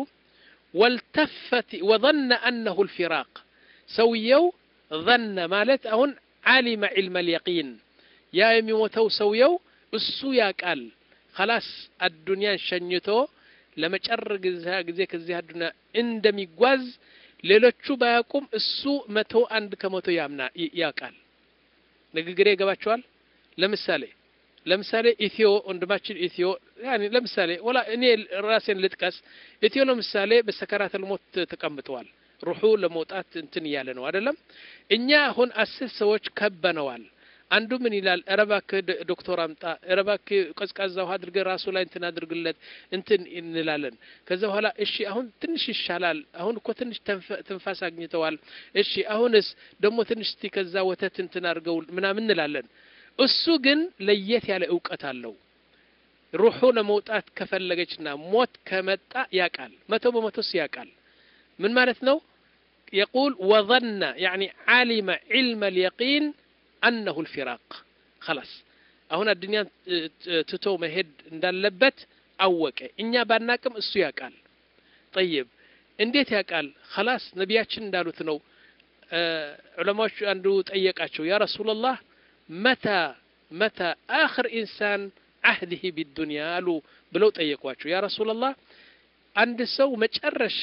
ወልተፈት ወظن أنه الفراق ሰውየው ظن ማለት አሁን ዓሊመ ዒልመ ልየቂን ያ የሚሞተው ሰውየው እሱ ያቃል ከላስ አዱንያን ሸኝቶ ለመጨረ ጊዜ ከዚህ አዱንያ እንደሚጓዝ ሌሎቹ ባያውቁም እሱ መቶ አንድ ከመቶ ያምና ያውቃል። ንግግሬ ይገባቸዋል። ለምሳሌ ለምሳሌ ኢትዮ ወንድማችን ኢትዮ ያኒ ለምሳሌ ወላ እኔ ራሴን ልጥቀስ። ኢትዮ ለምሳሌ በሰከራተል ሞት ተቀምጠዋል። ሩሑ ለመውጣት እንትን እያለ ነው አይደለም። እኛ አሁን አስር ሰዎች ከበነዋል። አንዱ ምን ይላል? ኧረ እባክህ ዶክተር አምጣ፣ ኧረ እባክህ ቀዝቃዛ ውሃ አድርገህ ራሱ ላይ እንትን አድርግለት እንትን እንላለን። ከዛ በኋላ እሺ አሁን ትንሽ ይሻላል፣ አሁን እኮ ትንሽ ትንፋስ አግኝተዋል። እሺ አሁንስ ደግሞ ትንሽ እስቲ ከዛ ወተት እንትን አድርገው ምናምን እንላለን። እሱ ግን ለየት ያለ እውቀት አለው። ሩሑ ለመውጣት ከፈለገችና ሞት ከመጣ ያቃል፣ መቶ በመቶስ ያቃል። ምን ማለት ነው? የቁል ወظነ ያኒ ዓሊመ ዒልመ ልየቂን አነሁ ልፊራቅ ከላስ አሁን አዱንያን ትቶ መሄድ እንዳለበት አወቀ። እኛ ባናቅም እሱ ያውቃል። ጠይብ እንዴት ያውቃል? ከላስ ነቢያችን እንዳሉት ነው። ዑለማዎች አንዱ ጠየቃቸው፣ ያ ረሱላላህ መታ መታ አኽር ኢንሳን አህድህ ቢዱንያ አሉ ብለው ጠየቋቸው። ያ ረሱላላህ አንድ ሰው መጨረሻ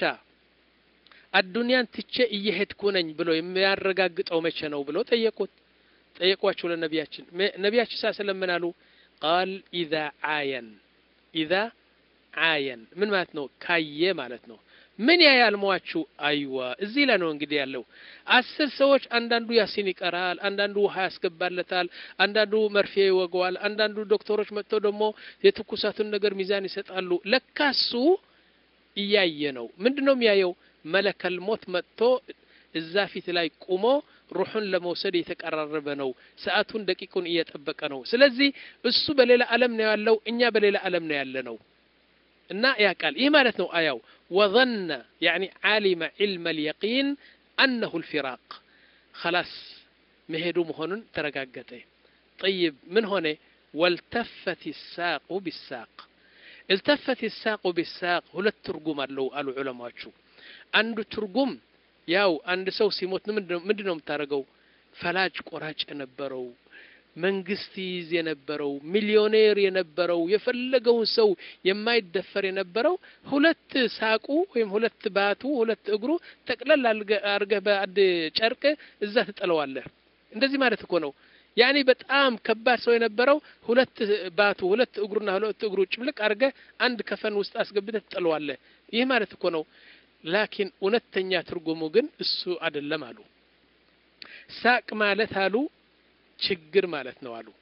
አዱንያን ትቼ እየሄድኩ ነኝ ብሎ የሚያረጋግጠው መቼ ነው ብለው ጠየቁት ጠየቋቸው ለነቢያችን ነቢያችን ሳ ስለምን አሉ ቃል ኢዛ አየን ኢዛ አየን ምን ማለት ነው ካየ ማለት ነው ምን ያያል ሟቹ አይዋ እዚህ ላይ ነው እንግዲህ ያለው አስር ሰዎች አንዳንዱ ያሲን ይቀራል አንዳንዱ ውሃ ያስገባለታል አንዳንዱ መርፌ ይወገዋል አንዳንዱ ዶክተሮች መጥተው ደግሞ የትኩሳቱን ነገር ሚዛን ይሰጣሉ ለካሱ እያየ ነው ምንድን ነው የሚያየው መለከል ሞት መጥቶ እዛ ፊት ላይ ቁሞ ሩሑን ለመውሰድ የተቀራረበ ነው። ሰዓቱን ደቂቁን እየጠበቀ ነው። ስለዚህ እሱ በሌላ ዓለም ነው ያለው፣ እኛ በሌላ ዓለም ነው ያለ ነው እና ያውቃል። ይህ ማለት ነው አያው ወظነ ያኒ ዓሊመ ዒልመ ልየቂን አነሁ ልፊራቅ ከላስ መሄዱ መሆኑን ተረጋገጠ። ጠይብ ምን ሆነ? ወልተፈት ሳቁ ቢሳቅ التفت الساق بالساق ሁለት ትርጉም አለው አሉ ዑለማዎቹ። አንዱ ትርጉም ያው አንድ ሰው ሲሞት ምንድን ነው የምታደርገው? ፈላጭ ቆራጭ የነበረው መንግስት ይይዝ የነበረው ሚሊዮኔር የነበረው የፈለገውን ሰው የማይደፈር የነበረው ሁለት ሳቁ ወይም ሁለት ባቱ ሁለት እግሩ ጠቅለል አድርገህ በአንድ ጨርቅ እዛ ትጥለዋለህ። እንደዚህ ማለት እኮ ነው። ያኔ በጣም ከባድ ሰው የነበረው ሁለት ባቱ ሁለት እግሩና ሁለት እግሩ ጭምልቅ አድርገህ አንድ ከፈን ውስጥ አስገብተህ ትጥለዋለህ። ይህ ማለት እኮ ነው። ላኪን እውነተኛ ትርጉሙ ግን እሱ አይደለም አሉ። ሳቅ ማለት አሉ ችግር ማለት ነው አሉ።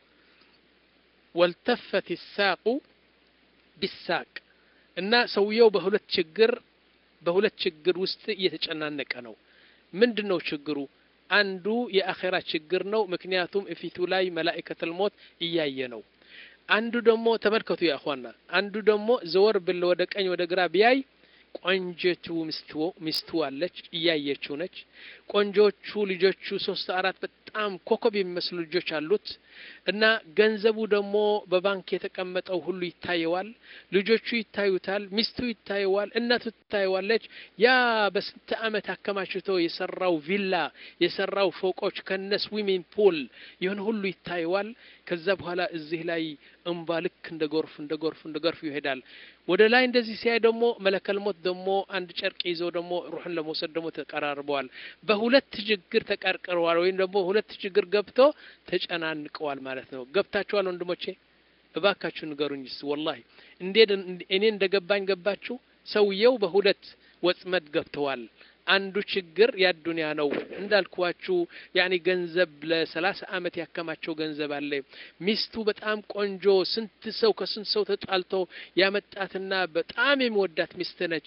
ወልተፈት ሳቁ ቢሳቅ እና ሰውየው በሁለት ችግር በሁለት ችግር ውስጥ እየተጨናነቀ ነው። ምንድን ነው ችግሩ? አንዱ የአኼራ ችግር ነው። ምክንያቱም እፊቱ ላይ መላኢከተል ሞት እያየ ነው። አንዱ ደግሞ ተመልከቱ ያ እኽዋና፣ አንዱ ደግሞ ዘወር ብል ወደ ቀኝ ወደ ግራ ቢያይ ቆንጆቱ ሚስቱ አለች እያየችው ነች። ቆንጆቹ ልጆቹ ሶስት አራት በጣም ኮከብ የሚመስሉ ልጆች አሉት እና ገንዘቡ ደግሞ በባንክ የተቀመጠው ሁሉ ይታየዋል። ልጆቹ ይታዩታል፣ ሚስቱ ይታየዋል፣ እናቱ ትታየዋለች። ያ በስንት ዓመት አከማችቶ የሰራው ቪላ የሰራው ፎቆች ከነ ስዊሚንግ ፑል ይህን ሁሉ ይታየዋል። ከዛ በኋላ እዚህ ላይ እምባ ልክ እንደ ጎርፍ እንደ ጎርፍ እንደ ጎርፍ ይሄዳል። ወደ ላይ እንደዚህ ሲያይ ደግሞ መለከል ሞት ደግሞ አንድ ጨርቅ ይዘው ደግሞ ሩሕን ለመውሰድ ደግሞ ተቀራርበዋል። በሁለት ችግር ተቀርቅረዋል፣ ወይም ደግሞ ሁለት ችግር ገብቶ ተጨናንቀዋል ማለት ነው። ገብታችኋል ወንድሞቼ? እባካችሁ ንገሩኝ ስ ወላሂ እንዴት እኔ እንደገባኝ ገባችሁ? ሰውየው በሁለት ወጥመድ ገብተዋል። አንዱ ችግር ያዱንያ ነው እንዳልኳችሁ፣ ያኒ ገንዘብ ለሰላሳ አመት ያከማቸው ገንዘብ አለ። ሚስቱ በጣም ቆንጆ፣ ስንት ሰው ከስንት ሰው ተጣልቶ ያመጣትና በጣም የሚወዳት ሚስት ነች።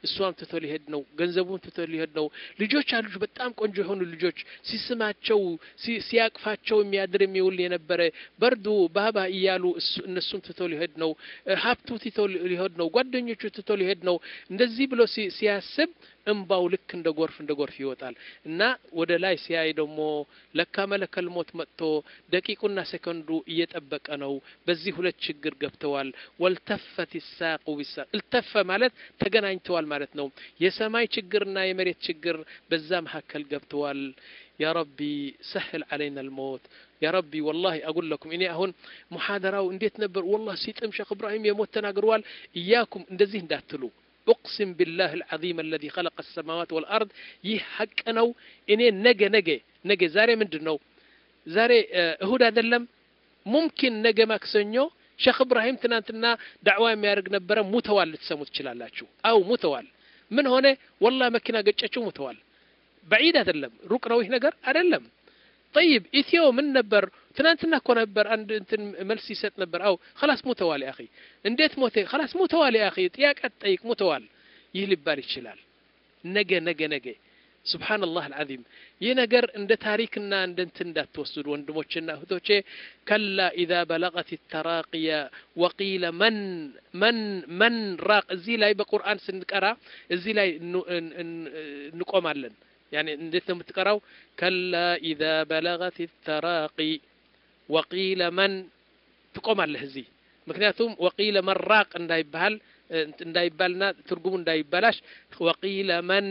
እሷም ትቶ ሊሄድ ነው፣ ገንዘቡን ትቶ ሊሄድ ነው። ልጆች አሉች፣ በጣም ቆንጆ የሆኑ ልጆች ሲስማቸው ሲያቅፋቸው የሚያድር የሚውል የነበረ በርዱ ባባ እያሉ እነሱም ትቶ ሊሄድ ነው። ሀብቱ ትቶ ሊሄድ ነው። ጓደኞቹ ትቶ ሊሄድ ነው። እንደዚህ ብሎ ሲያስብ እምባው ልክ እንደ ጎርፍ እንደ ጎርፍ ይወጣል እና ወደ ላይ ሲያይ ደግሞ ለካ መለከል ሞት መጥቶ ደቂቁና ሰከንዱ እየጠበቀ ነው። በዚህ ሁለት ችግር ገብተዋል። ወልተፈት ይሳቁ ቢሳቅ እልተፈ ማለት ተገናኝተዋል ማለት ነው። የሰማይ ችግርና የመሬት ችግር በዛ መካከል ገብተዋል። ያ ረቢ ሰህል አለይና ልሞት ያ ረቢ ወላሂ አጉል ለኩም እኔ አሁን ሙሓደራው እንዴት ነበር? ወላሂ ሲጥም ሼክ እብራሂም የሞት ተናግረዋል። እያኩም እንደዚህ እንዳትሉ ኡቅሲም ቢላህ አልዓዚም አለዚ ኸለቀ አሰማዋት ወልአርድ ይህ ሐቅ ነው። እኔ ነገ ነገ ነገ ዛሬ ምንድን ነው? ዛሬ እሁድ አይደለም? ሙምኪን ነገ ማክሰኞ ሼክ እብራሂም ትናንትና ዳዕዋ የሚያደርግ ነበረ፣ ሙተዋል። ልትሰሙ ትችላላችሁ። አው ሙተዋል። ምን ሆነ? ወላሂ መኪና ገጨችው፣ ሙተዋል። በዒድ አይደለም፣ ሩቅ ነው ይህ ነገር አይደለም። ጠይብ ኢትዮ ምን ነበር? ትናንትና እኮ ነበር አንድ እንትን መልስ ይሰጥ ነበር። አው خلاص ሙተዋል ያ اخي እንዴት ሞተ? خلاص ሙተዋል ያ اخي ጥያቄ ጠይቅ ሙተዋል። ይህ ሊባል ይችላል። ነገ ነገ ነገ ሱብሃንአላህ አልዓዚም ይህ ነገር እንደ ታሪክና እንደ እንትን እንዳትወስዱ ወንድሞችና እህቶቼ። ከላ ኢዛ በለቀት ተራቅየ ወቂለ መን መን መን ራቅ እዚህ ላይ በቁርአን ስንቀራ እዚህ ላይ እንቆማለን። يعني እንዴት ነው የምትቀራው? ከላ ኢዛ በለገት ተራቂ ወቂለ መን ትቆማለህ እዚህ። ምክንያቱም ወቂለ መን ራቅ እንዳይባል እንዳይባልና ትርጉሙ እንዳይበላሽ ወቂለ መን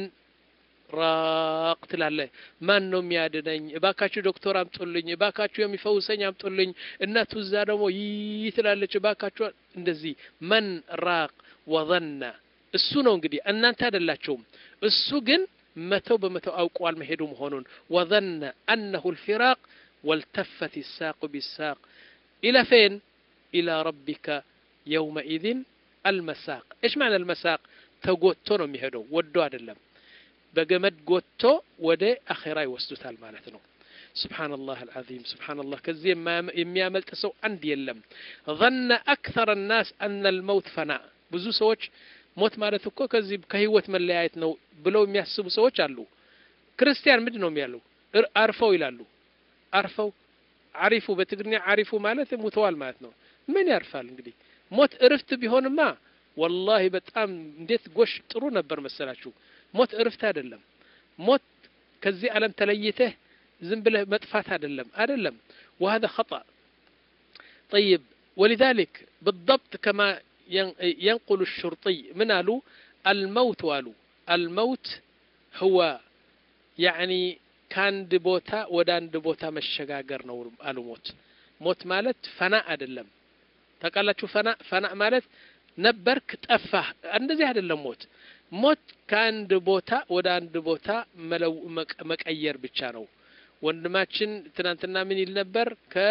ራቅ ትላለህ። ማን ነው የሚያድነኝ? እባካችሁ ዶክተር አምጡልኝ፣ እባካችሁ የሚፈውሰኝ አምጡልኝ። እናቱ እዛ ደግሞ ይህ ትላለች፣ እባካችሁ እንደዚህ መን ራቅ ወዘና እሱ ነው እንግዲህ እናንተ አይደላችሁም። እሱ ግን መቶ በመቶ አውቀዋል መሄዱ መሆኑን ወዘነ አነሁ ልፊራቅ ወልተፈት ይሳቁ ቢሳቅ ኢላ ፌን ኢላ ረቢከ የውመኢዝን አልመሳቅ እሽ ማዕና አልመሳቅ ተጎቶ ነው የሚሄደው ወዶ አይደለም በገመድ ጎቶ ወደ አኼራ ይወስዱታል ማለት ነው ስብሓንላህ አልዓዚም ስብሓንላህ ከዚህ የሚያመልጥ ሰው አንድ የለም ظن أكثر الناس أن الموت فناء ብዙ ሰዎች ሞት ማለት እኮ ከዚህ ከህይወት መለያየት ነው ብለው የሚያስቡ ሰዎች አሉ ክርስቲያን ምንድን ነው የሚያሉ አርፈው ይላሉ አርፈው አሪፉ በትግርኛ አሪፉ ማለት ሙተዋል ማለት ነው ምን ያርፋል እንግዲህ ሞት እርፍት ቢሆንማ ወላሂ በጣም እንዴት ጎሽ ጥሩ ነበር መሰላችሁ ሞት እርፍት አይደለም ሞት ከዚህ ዓለም ተለይተህ ዝም ብለህ መጥፋት አይደለም አይደለም وهذا خطأ طيب ولذلك بالضبط كما ينقل الشرطي من قالوا الموت قالوا الموت هو يعني ከአንድ ቦታ ወደ አንድ ቦታ መሸጋገር ነው አሉ ሞት ሞት ማለት ፈና አይደለም ታውቃላችሁ ፈና ፈና ማለት ነበርክ ጠፋህ እንደዚህ አይደለም ሞት ሞት ከአንድ ቦታ ወደ አንድ ቦታ መቀየር ብቻ ነው ወንድማችን ትናንትና ምን ይል ነበር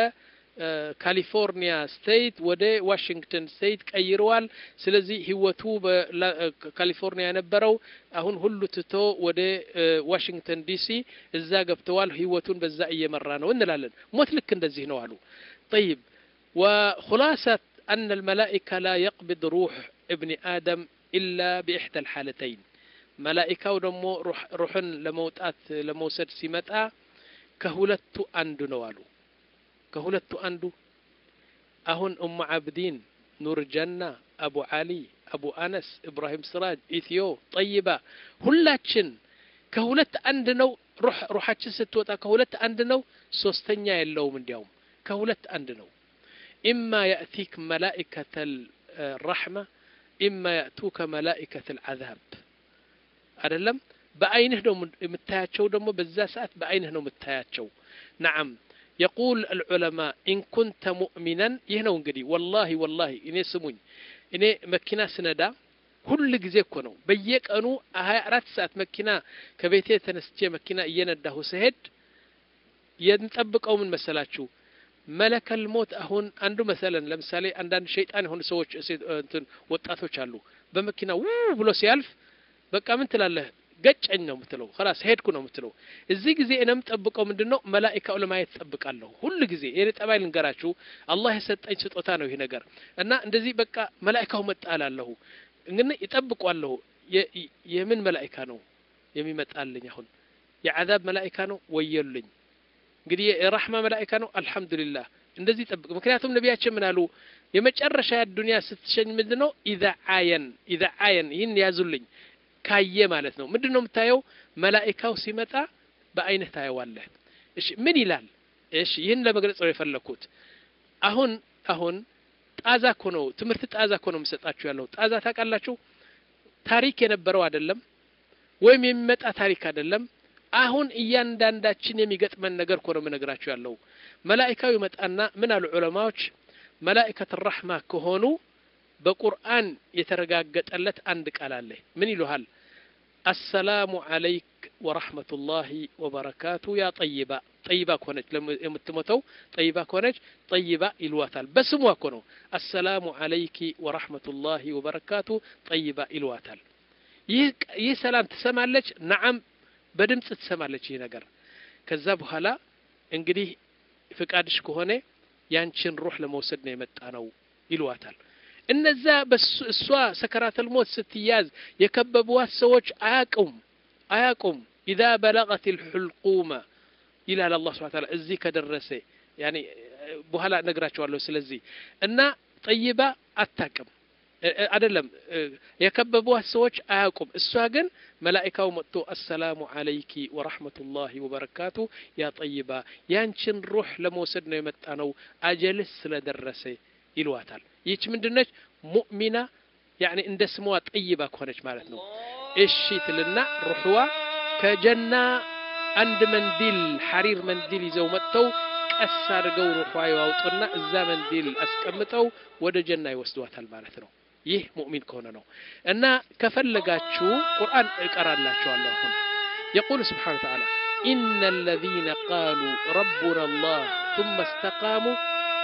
ከካሊፎርኒያ ስቴት ወደ ዋሽንግተን ስቴት ቀይረዋል ስለዚህ ህይወቱ በካሊፎርኒያ የነበረው አሁን ሁሉ ትቶ ወደ ዋሽንግተን ዲሲ እዛ ገብተዋል ህይወቱን በዛ እየመራ ነው እንላለን ሞት ልክ እንደዚህ ነው አሉ طيب وخلاصة أن الملائكة لا يقبض روح ابن آدم إلا بإحدى الحالتين ملائكة ودمو روح روحن لموتات لموسد سمتا كهولت أندو نوالو ከሁለቱ አንዱ አሁን ኡሙ አብዲን ኑር ጀና አቡ አሊ አቡ አነስ ኢብራሂም ስራጅ ኢትዮ ጠይባ ሁላችን ከሁለት አንድ ነው ሩሓችን ስትወጣ ከሁለት አንድ ነው ሶስተኛ የለውም እንዲያውም ከሁለት አንድ ነው ኢማ ያእቲክ መላኢከተ ረሕማ ኢማ ያእቱከ መላኢከተ ልዓዛብ አይደለም በአይንህ ነው የምታያቸው ደግሞ በዛ ሰዓት በአይንህ ነው የምታያቸው ነዓም يقول العلماء إن كنت مؤمنا يهنو እንግዲህ والله والله እኔ ስሙኝ እኔ መኪና ስነዳ ሁል ጊዜ እኮ ነው በየቀኑ ሀያ አራት ሰዓት መኪና ከቤቴ ተነስቼ መኪና እየነዳሁ ስሄድ የምጠብቀው ምን መሰላችሁ መለከል ሞት አሁን አንዱ መሰለን ለምሳሌ አንዳንድ ሸይጣን የሆኑ ሰዎች እንትን ወጣቶች አሉ በመኪና ው ብሎ ሲያልፍ በቃ ምን ትላለህ ገጨኝ ነው የምትለው ላስ ሄድኩ ነው የምትለው እዚህ ጊዜ እኔም ጠብቀው ምንድን ነው መላኢካው ለማየት ጠብቃለሁ ሁል ጊዜ የኔ ጠባይ ልንገራችሁ አላህ የሰጠኝ ስጦታ ነው ይህ ነገር እና እንደዚህ በቃ መላኢካው መጣ እላለሁ እንግዲህ ይጠብቋለሁ የምን መላኢካ ነው የሚመጣልኝ? አሁን የዓዛብ መላኢካ ነው ወየሉኝ። እንግዲህ የራሕማ መላኢካ ነው አልሐምዱሊላህ። እንደዚህ ጠብቅ። ምክንያቱም ነቢያችን ምን አሉ? የመጨረሻ ዱንያ ስትሸኝ ምንድን ነው? ኢዛ አየን ኢዛ አየን፣ ይህን ያዙልኝ። ካየ ማለት ነው። ምንድን ነው የምታየው? መላኢካው ሲመጣ በአይንህ ታየዋለህ። እሺ ምን ይላል? እሺ ይህን ለመግለጽ ነው የፈለግኩት። አሁን አሁን ጣዛ እኮ ነው ትምህርት ጣዛ እኮ ነው የምሰጣችሁ ያለው። ጣዛ ታውቃላችሁ? ታሪክ የነበረው አይደለም ወይም የሚመጣ ታሪክ አይደለም። አሁን እያንዳንዳችን የሚገጥመን ነገር እኮ ነው የምነግራችሁ ያለው። መላኢካው ይመጣና ምን አሉ ዑለማዎች፣ መላኢከት ራሕማ ከሆኑ በቁርአን የተረጋገጠለት አንድ ቃል አለ። ምን ይሉሃል? አሰላሙ አለይክ ወረሕመቱላሂ ወበረካቱ ያ ጠይባ። ጠይባ ከሆነች የምትሞተው ጠይባ ከሆነች ጠይባ ይልዋታል። በስሟ እኮ ነው። አሰላሙ አለይኪ ወረሕመቱላሂ ወበረካቱ ጠይባ ይልዋታል። ይህ ሰላም ትሰማለች። ነዓም በድምፅ ትሰማለች ይህ ነገር። ከዛ በኋላ እንግዲህ ፍቃድሽ ከሆነ ያንቺን ሩህ ለመውሰድ ነው የመጣ ነው ይልዋታል። እነዛ እሷ ሰከራተል ሞት ስትያዝ የከበቧት ሰዎች አያቁም አያቁም። ኢዛ በለቀት ልሑልቁመ ይላል አላህ ስብሐ ተዓላ እዚህ ከደረሰ ያኔ በኋላ እነግራቸዋለሁ። ስለዚህ እና ጠይባ አታቅም አይደለም የከበቧት ሰዎች አያውቁም። እሷ ግን መላኢካው መጥቶ አሰላሙ አለይኪ ወረሕመቱላሂ ወበረካቱ ያ ጠይባ ያንቺን ሩህ ለመውሰድ ነው የመጣ ነው አጀልስ ስለደረሰ ይልዋታል። ይህች ምንድነች? ሙእሚና ያኔ እንደ ስሟ ጠይባ ከሆነች ማለት ነው። እሺ ትልና ሩሕዋ ከጀና አንድ መንዲል ሐሪር መንዲል ይዘው መጥተው ቀስ አድርገው ሩሕዋ ያወጡና እዛ መንዲል አስቀምጠው ወደ ጀና ይወስዷታል ማለት ነው። ይህ ሙእሚን ከሆነ ነው። እና ከፈለጋችሁ ቁርአን እቀራላችኋለሁ። አሁን የቁል ስብሓነ ወተዓላ ኢነ አለዚነ ቃሉ ረቡና አላህ ثم استقاموا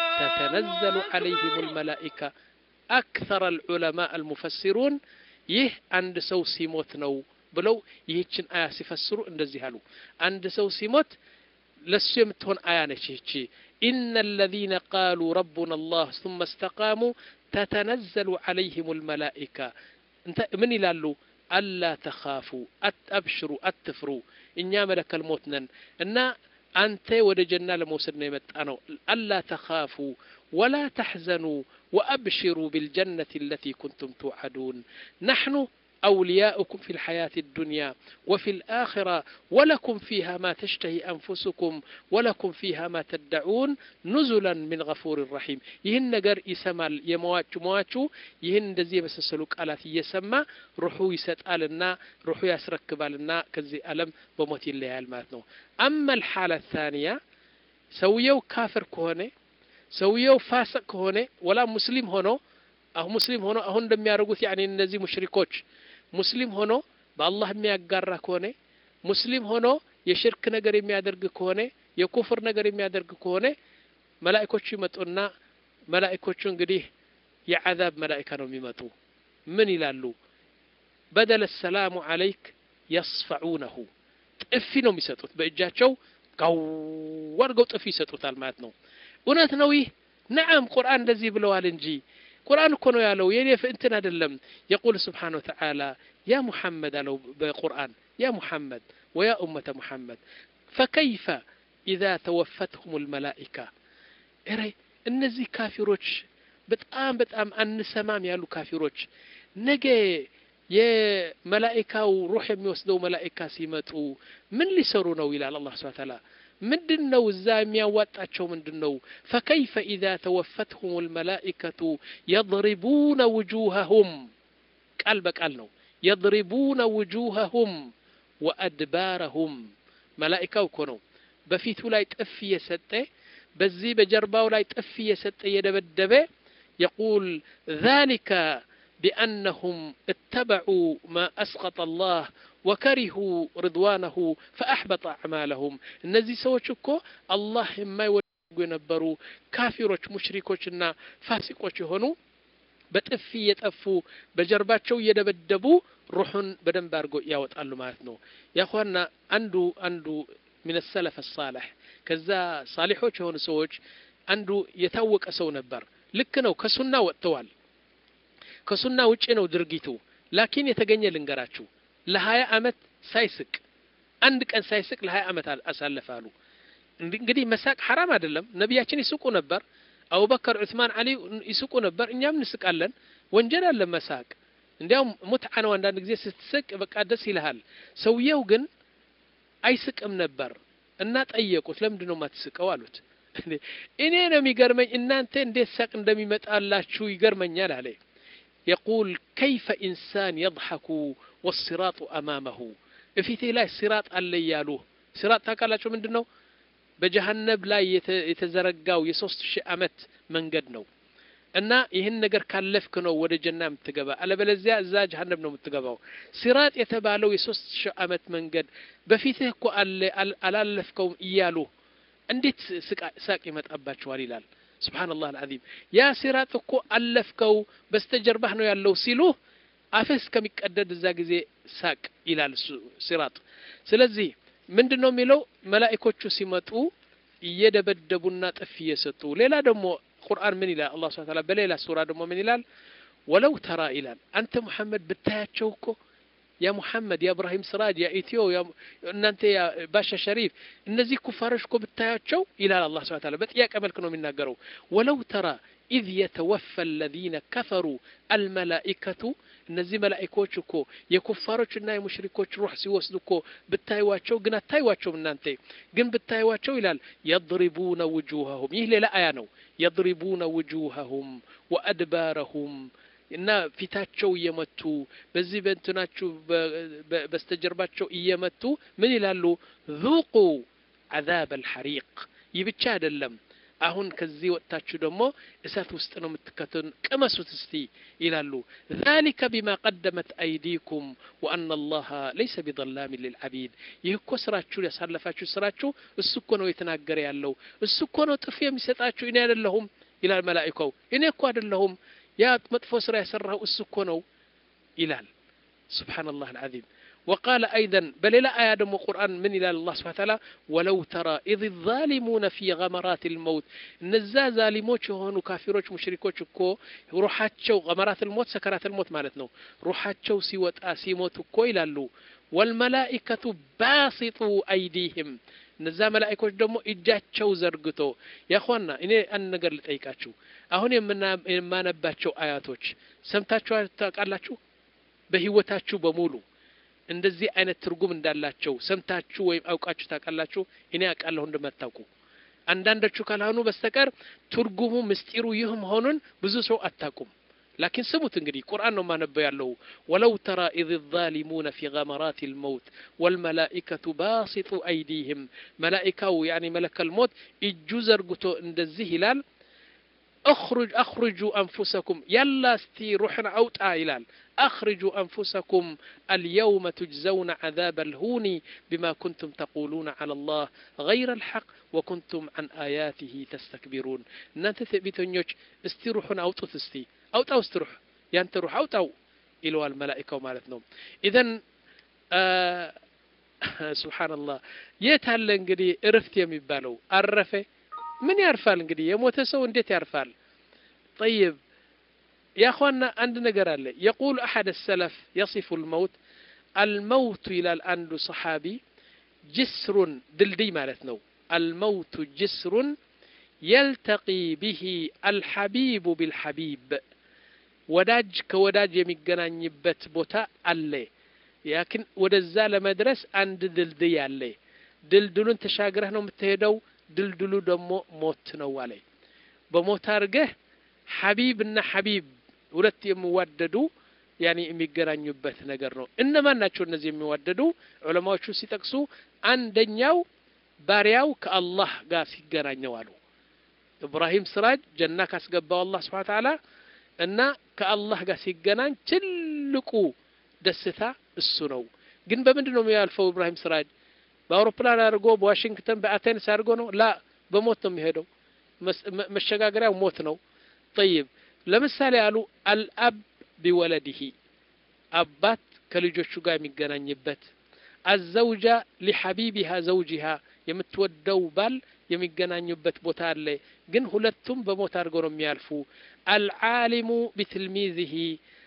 تتنزل عليهم الملائكة أكثر العلماء المفسرون ይህ አንድ ሰው ሲሞት ነው ብለው ይህችን አያ ሲፈስሩ እንደዚህ አሉ። አንድ ሰው ሲሞት ለሱ የምትሆን አያ ነች ይህቺ ኢነ አለዚነ ቃሉ ረቡና አላህ ثم استقاموا ተተነዘሉ ዓለይህም ልመላኢካ ምን ይላሉ? አላ ተኻፉ አብሽሩ፣ አትፍሩ፣ እኛ መለከል ሞት ነን እና አንተ ወደ ጀና ለመውሰድ ነው የመጣ ነው። አላ ተኻፉ ወላ ተሕዘኑ ወአብሽሩ ቢልጀነት አለቲ ኩንቱም ትውዓዱን ናሕኑ أولياؤكم في الحياة الدنيا وفي الآخرة ولكم فيها ما تشتهي أنفسكم ولكم فيها ما تدعون نزلا من غفور رحيم يهن نجر يسمى يمواتشو مواتشو يهن دزي بس سلوك آلات يسمى روحو يسألنا روحو يسركبالنا كزي ألم بموت الليال ماتنو أما الحالة الثانية سويو كافر كهوني سويو فاسق كهوني ولا مسلم هونو أو مسلم هونو أهون دم يارغوث يعني النزي مشركوش ሙስሊም ሆኖ በአላህ የሚያጋራ ከሆነ ሙስሊም ሆኖ የሽርክ ነገር የሚያደርግ ከሆነ የኩፍር ነገር የሚያደርግ ከሆነ መላኢኮቹ ይመጡና መላኢኮቹ እንግዲህ የዓዛብ መላኢካ ነው የሚመጡ ምን ይላሉ በደለ ሰላሙ አለይክ የስፈዑነሁ ጥፊ ነው የሚሰጡት በእጃቸው ጋው አድርገው ጥፊ ይሰጡታል ማለት ነው እውነት ነው ይህ ነዓም ቁርአን እንደዚህ ብለዋል እንጂ ቁርአን እኮ ነው ያለው የኔ እንትን አይደለም የቁል ስብሓን ወተዓላ ያ ሙሐመድ አለው በቁርአን ያ ሙሐመድ ወያ ኡመተ ሙሐመድ ፈከይፈ ኢዛ ተወፈትሁም ልመላኢካ እረ እነዚህ ካፊሮች በጣም በጣም አንሰማም ያሉ ካፊሮች ነገ የመላኢካው ሩሕ የሚወስደው መላኢካ ሲመጡ ምን ሊሰሩ ነው ይላል አላህ ስብሐ ተዓላ ምንድን ነው እዛ የሚያዋጣቸው ምንድን ነው ፈከይፈ ኢዛ ተወፈትሁም ልመላኢከቱ የضሪቡነ ውጁሃሁም ቃል በቃል ነው የضሪቡነ ውጁሃሁም ወአድባረሁም መላኢካው እኮ ነው በፊቱ ላይ ጥፍ እየሰጠ በዚህ በጀርባው ላይ ጥፍ እየሰጠ እየደበደበ የቁል ذلك بأنهم اتبعوا ما أسقط الله وكرهوا رضوانه فأحبط أعمالهم እነዚህ ሰዎች እኮ አላህ የማይወዱ የነበሩ ካፊሮች ሙሽሪኮችና ፋሲቆች የሆኑ በጥፊ እየጠፉ በጀርባቸው እየደበደቡ ሩሑን በደንብ አድርገው ያወጣሉ ማለት ነው ያኳና አንዱ አንዱ ምን ሰለፍ ሳለሕ ከዛ ሳሊሖች የሆኑ ሰዎች አንዱ የታወቀ ሰው ነበር ልክ ነው ከሱና ወጥተዋል ከሱና ውጭ ነው ድርጊቱ ላኪን የተገኘ ልንገራችሁ ለሀያ አመት ሳይስቅ አንድ ቀን ሳይስቅ ለሀያ አመት አሳለፈ አሉ እንግዲህ መሳቅ ሐራም አይደለም ነቢያችን ይስቁ ነበር አቡበከር ዑስማን አሊ ይስቁ ነበር እኛም እንስቃለን ወንጀል አለ መሳቅ እንዲያውም ሙትዓ ነው አንዳንድ ጊዜ ስትስቅ በቃ ደስ ይልሃል ሰውየው ግን አይስቅም ነበር እና ጠየቁት ለምንድን ነው የማትስቀው አሉት እኔ ነው የሚገርመኝ እናንተ እንዴት ሳቅ እንደሚመጣላችሁ ይገርመኛል አለ የቁል ከይፈ ኢንሳን የضሐኩ ወሲራጡ አማመሁ እፊቴ ላይ ሲራጥ አለ እያሉ ሲራጥ ታውቃላችሁ ምንድን ነው በጀሃነብ ላይ የተዘረጋው የሶስት ሺህ አመት መንገድ ነው እና ይህን ነገር ካለፍክ ነው ወደ ጀና የምትገባ አለበለዚያ እዛ ጀሀነም ነው የምትገባው ሲራጥ የተባለው የሶስት ሺህ አመት መንገድ በፊትህ እኮ አለ አላለፍከውም እያሉ እንዴት ሳቅ ይመጣባችኋል ይላል ስብሓንላህ አልዓዚም ያ ሲራጥ እኮ አለፍከው በስተጀርባህ ነው ያለው ሲሉ አፍህ እስከሚቀደድ እዛ ጊዜ ሳቅ ይላል ሲራጥ ስለዚህ ምንድን ነው የሚለው መላኢኮቹ ሲመጡ እየደበደቡና ጥፍ እየሰጡ ሌላ ደግሞ ቁርአን ምን ይላል አላህ ስብሐ ተዓላ በሌላ ሱራ ደግሞ ምን ይላል ወለው ተራ ይላል አንተ ሙሐመድ ብታያቸው እኮ ያ ሙሐመድ ያ እብራሂም ስራጅ ያ ኢትዮ እናንተ ያ ባሻ ሸሪፍ እነዚህ ኩፋሮች እኮ ብታያቸው ይላል አላህ ስብሐ ተዓላ በጥያቄ መልክ ነው የሚናገረው ወለው ተራ ኢዝ የተወፈ አለዚነ ከፈሩ አልመላኢከቱ እነዚህ መላኢኮች እኮ የኩፋሮችና የሙሽሪኮች ሩህ ሲወስዱ እኮ ብታዩዋቸው ግን አታዩዋቸውም እናንተ ግን ብታዩዋቸው ይላል የضሪቡነ ውጁሃሁም ይህ ሌላ አያ ነው የضሪቡነ ውጁሃሁም ወአድባረሁም እና ፊታቸው እየመቱ በዚህ በእንትናችሁ በስተጀርባቸው እየመቱ ምን ይላሉ ذوቁ عذاب الحريق ይህ ብቻ አይደለም አሁን ከዚህ ወጥታችሁ ደግሞ እሳት ውስጥ ነው የምትከተሉ ቅመሱት እስቲ ይላሉ ذلك بما قدمت أيديكم وأن الله ليس بظلام للعبيد ይህ እኮ ስራችሁ ያሳለፋችሁ ስራችሁ እሱ እኮ ነው የተናገረ ያለው እሱ እኮ ነው ጥፍ የሚሰጣችሁ እኔ አይደለሁም ይላል መላኢካው እኔ እኮ አይደለሁም ያ መጥፎ ስራ የሰራው እሱ እኮ ነው ይላል سبحان العظيم وقال أيضا بل لا آية دم القرآن من إلى الله سبحانه وتعالى ولو ترى إذ الظالمون في غمرات الموت نزا ظالموች የሆኑ ካፊሮች ሙሽሪኮች እኮ ሩሓቸው غمرات الموت سكرات الموت ማለት ነው ሩሓቸው ሲወጣ ሲሞት እኮ ይላሉ والملائكة باسطوا أيديهم እነዛ መላእኮች ደግሞ እጃቸው ዘርግቶ ያኳና እኔ አንድ ነገር ልጠይቃችሁ አሁን የማነባቸው አያቶች ሰምታችሁ ታውቃላችሁ በህይወታችሁ በሙሉ እንደዚህ አይነት ትርጉም እንዳላቸው ሰምታችሁ ወይም አውቃችሁ ታውቃላችሁ እኔ አውቃለሁ እንደማታውቁ አንዳንዶቹ ካልሆኑ በስተቀር ትርጉሙ ምስጢሩ ይህ መሆኑን ብዙ ሰው አታውቁም ላኪን ስሙት እንግዲህ ቁርአን ነው ማነበው ያለው ወለው ተራ ኢዝ ዛሊሙነ ፊ ገመራት ልመውት ወልመላኢከቱ ባሲጡ አይዲህም መላኢካው ያኒ መለከል ሞት እጁ ዘርግቶ እንደዚህ ይላል اخرج اخرجوا انفسكم يلا استي روحنا اوطا يلال اخرجوا انفسكم اليوم تجزون عذاب الهون بما كنتم تقولون على الله غير الحق وكنتم عن اياته تستكبرون እናንተ ትዕቢተኞች እስቲ ሩሑን አውጡት እስቲ አውጣው እስቲ ሩሕ ያንተ ሩሕ አውጣው ይለዋል መላኢካው ማለት ነው ኢዘን ሱብሓነላህ የት አለ እንግዲህ እርፍት የሚባለው አረፈ ምን ያርፋል እንግዲህ የሞተ ሰው እንዴት ያርፋል طيب يا اخوانا عند نجر الله يقول احد السلف يصف الموت الموت الى الان صحابي جسر دلدي مالتنا الموت جسر يلتقي به الحبيب بالحبيب ወዳጅ ከወዳጅ የሚገናኝበት ቦታ አለ ያክን ወደዛ ለመድረስ አንድ ድልድይ አለ ድልድሉን ተሻግረህ ነው የምትሄደው ድልድሉ ደግሞ ሞት ነው አለ በሞት አድርገህ ሐቢብ እና ሐቢብ ሁለት የሚዋደዱ ያኔ የሚገናኙበት ነገር ነው እነማን ናቸው እነዚህ የሚዋደዱ ዑለማዎቹ ሲጠቅሱ አንደኛው ባሪያው ከአላህ ጋር ሲገናኘው አሉ ኢብራሂም ስራጅ ጀና ካስገባው አላህ ስብሓ ተዓላ እና ከአላህ ጋር ሲገናኝ ትልቁ ደስታ እሱ ነው ግን በምንድን ነው የሚያልፈው ኢብራሂም ስራጅ በአውሮፕላን አድርጎ በዋሽንግተን በአቴንስ አድርጎ ነው ላ በሞት ነው የሚሄደው መሸጋገሪያው ሞት ነው ጠይብ ለምሳሌ አሉ አልአብ ቢወለድህ አባት ከልጆቹ ጋር የሚገናኝበት አዘውጃ ሊሐቢቢሃ ዘውጂሃ የምትወደው ባል የሚገናኙበት ቦታ አለ ግን ሁለቱም በሞት አድርገው ነው የሚያልፉ አልዓሊሙ ቢትልሚዝህ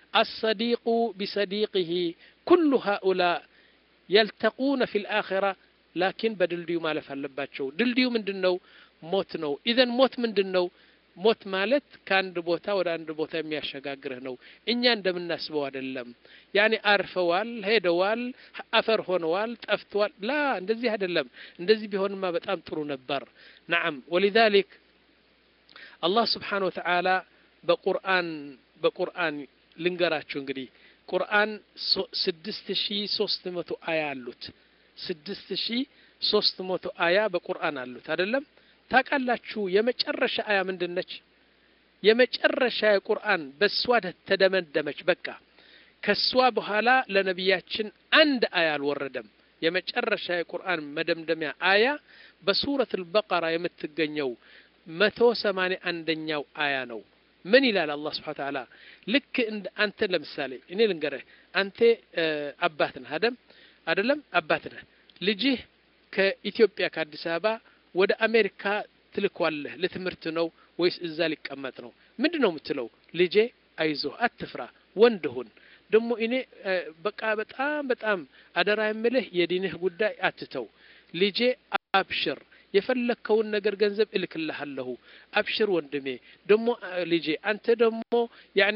الصديق بصديقه كل هؤلاء يلتقون في الآخرة لكن بدلديو ማለፍ አለባቸው ድልድዩ ምንድን ነው ሞት ነው ኢዘን ሞት ምንድን ነው ሞት ማለት ከአንድ ቦታ ወደ አንድ ቦታ የሚያሸጋግርህ ነው እኛ እንደምናስበው አይደለም ያኔ አርፈዋል ሄደዋል አፈር ሆነዋል ጠፍተዋል ላ እንደዚህ አይደለም እንደዚህ ቢሆንማ በጣም ጥሩ ነበር ናም ወሊዛሊክ አላህ ስብሓን ወተዓላ በቁርአን በቁርአን ልንገራችሁ እንግዲህ ቁርአን ስድስት ሺ ሶስት መቶ አያ አሉት ስድስት ሺ ሶስት መቶ አያ በቁርአን አሉት አይደለም ታውቃላችሁ የመጨረሻ አያ ምንድን ነች የመጨረሻ የቁርአን በእሷ ተደመደመች በቃ ከእሷ በኋላ ለነቢያችን አንድ አያ አልወረደም የመጨረሻ የቁርአን መደምደሚያ አያ በሱረት አልበቀራ የምትገኘው መቶ ሰማንያ አንደኛው አያ ነው ምን ይላል አላህ ስብሓን ተዓላ ልክ እንደ አንተ ለምሳሌ እኔ ልንገርህ አንተ አባት ነህ አደም አደለም አባት ነህ ልጅህ ከኢትዮጵያ ከአዲስ አበባ ወደ አሜሪካ ትልኳለህ ለትምህርት ነው ወይስ እዛ ሊቀመጥ ነው ምንድን ነው የምትለው ልጄ አይዞህ አትፍራ ወንድ ሁን ደግሞ እኔ በቃ በጣም በጣም አደራ የምልህ የዲንህ ጉዳይ አትተው ልጄ አብሽር የፈለግከውን ነገር ገንዘብ እልክልሃለሁ አብሽር ወንድሜ ደግሞ ልጄ አንተ ደግሞ ያኒ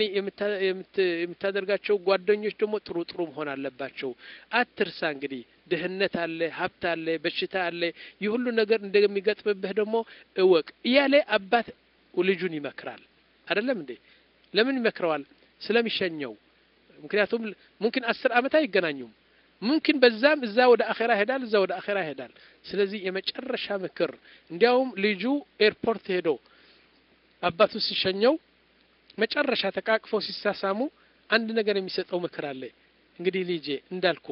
የምታደርጋቸው ጓደኞች ደግሞ ጥሩ ጥሩ መሆን አለባቸው አትርሳ እንግዲህ ድህነት አለ ሀብት አለ በሽታ አለ ይህ ሁሉ ነገር እንደሚገጥምብህ ደግሞ እወቅ እያለ አባት ልጁን ይመክራል አይደለም እንዴ ለምን ይመክረዋል ስለሚሸኘው ምክንያቱም ሙምኪን አስር አመት አይገናኙም ሙምኪን በዛም እዛ ወደ አኼራ ይሄዳል እዛ ወደ አኼራ ይሄዳል ስለዚህ የመጨረሻ ምክር እንዲያውም ልጁ ኤርፖርት ሄዶ አባቱ ሲሸኘው መጨረሻ ተቃቅፈው ሲሳሳሙ አንድ ነገር የሚሰጠው ምክር አለ እንግዲህ ልጄ እንዳልኩ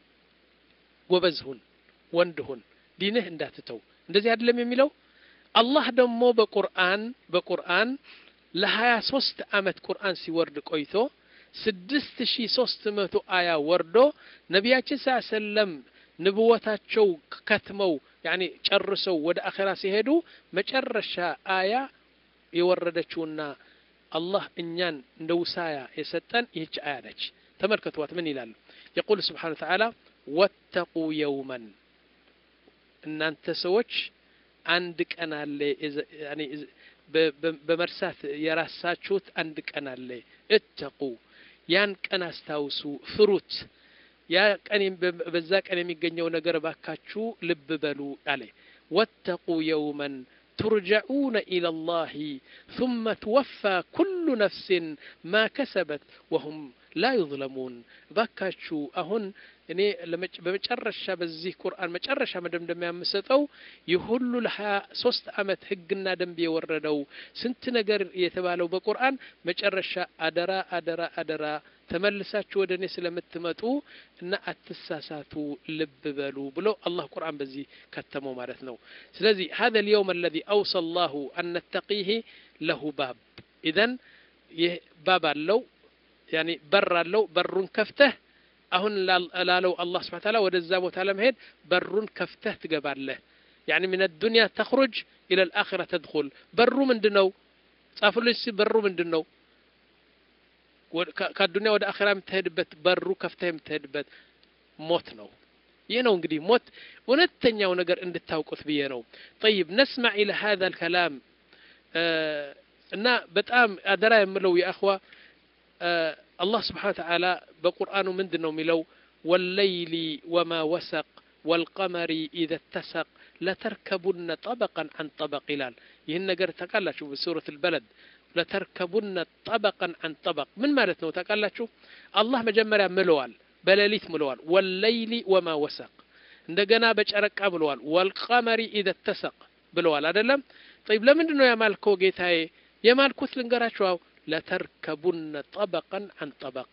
ጎበዝ ሁን ወንድ ሁን ዲንህ እንዳትተው እንደዚህ አይደለም የሚለው አላህ ደግሞ በቁርአን በቁርአን ለሀያ ሶስት አመት ቁርአን ሲወርድ ቆይቶ ስድስት ሺ ሶስት መቶ አያ ወርዶ ነቢያችን ስ ሰለም ንብወታቸው ከትመው ያኒ ጨርሰው ወደ አኼራ ሲሄዱ መጨረሻ አያ የወረደችውና አላህ እኛን እንደ ውሳያ የሰጠን ይህች አያ ነች ተመልከቷት ምን ይላሉ የቁል ስብሓን ተዓላ ወተቁ የውመን እናንተ ሰዎች አንድ ቀን አለ በመርሳት የራሳችሁት አንድ ቀን አለ እተቁ ያን ቀን አስታውሱ ፍሩት ያ ቀን በዛ ቀን የሚገኘው ነገር ባካችሁ ልብ በሉ አለ ወተቁ የውመን ترجعون إلى الله ثم توفى كل نفس ما كسبت وهم لا يظلمون ባካችሁ አሁን እኔ በመጨረሻ በዚህ ቁርአን መጨረሻ መደምደሚያ የምሰጠው ይህ ሁሉ ለሀያ ሶስት አመት ህግና ደንብ የወረደው ስንት ነገር የተባለው በቁርአን መጨረሻ አደራ አደራ አደራ ተመልሳችሁ ወደ እኔ ስለምትመጡ እና አትሳሳቱ ልብ በሉ ብሎ አላህ ቁርአን በዚህ ከተመው ማለት ነው ስለዚህ هذا اليوم الذي أوصى الله أن نتقيه له باب إذن ይህ ባብ አለው ያኒ በር አለው በሩን ከፍተህ አሁን ላለው አላህ ስብሐ ተዓላ ወደዛ ቦታ ለመሄድ በሩን ከፍተህ ትገባለህ ያኒ ምን الدنيا تخرج إلى الآخرة تدخل በሩ ምንድነው ጻፉልኝ እስኪ በሩ ምንድነው ከአዱኒያ ወደ አኼራ የምትሄድበት በሩ ከፍተህ የምትሄድበት ሞት ነው ይህ ነው እንግዲህ ሞት እውነተኛው ነገር እንድታውቁት ብዬ ነው ጠይብ ነስማዕ ኢለ ሀذا الكلام እና በጣም አደራ የምለው የአኽዋ አላህ ስብሓን ተዓላ በቁርአኑ ምንድን ነው የሚለው ወለይሊ ወማ ወሰቅ ወልቀመሪ ኢዘ ተሰቅ ለተርከቡነ ጠበቀን አን ጠበቅ ይላል ይህን ነገር ታውቃላችሁ በሱረት ልበለድ ለተርከቡነ ጠበቀን አን ጠበቅ ምን ማለት ነው ታውቃላችሁ አላህ መጀመሪያ ምለዋል በሌሊት ምለዋል ወለይሊ ወማ ወሰቅ እንደገና በጨረቃ ብለዋል ወልቀመሪ ኢዘ ተሰቅ ብለዋል አይደለም ጠይብ ለምንድን ነው ያማልከው ጌታዬ የማልኩት ልንገራችሁ ለተርከቡነ ጠበቀን አን ጠበቅ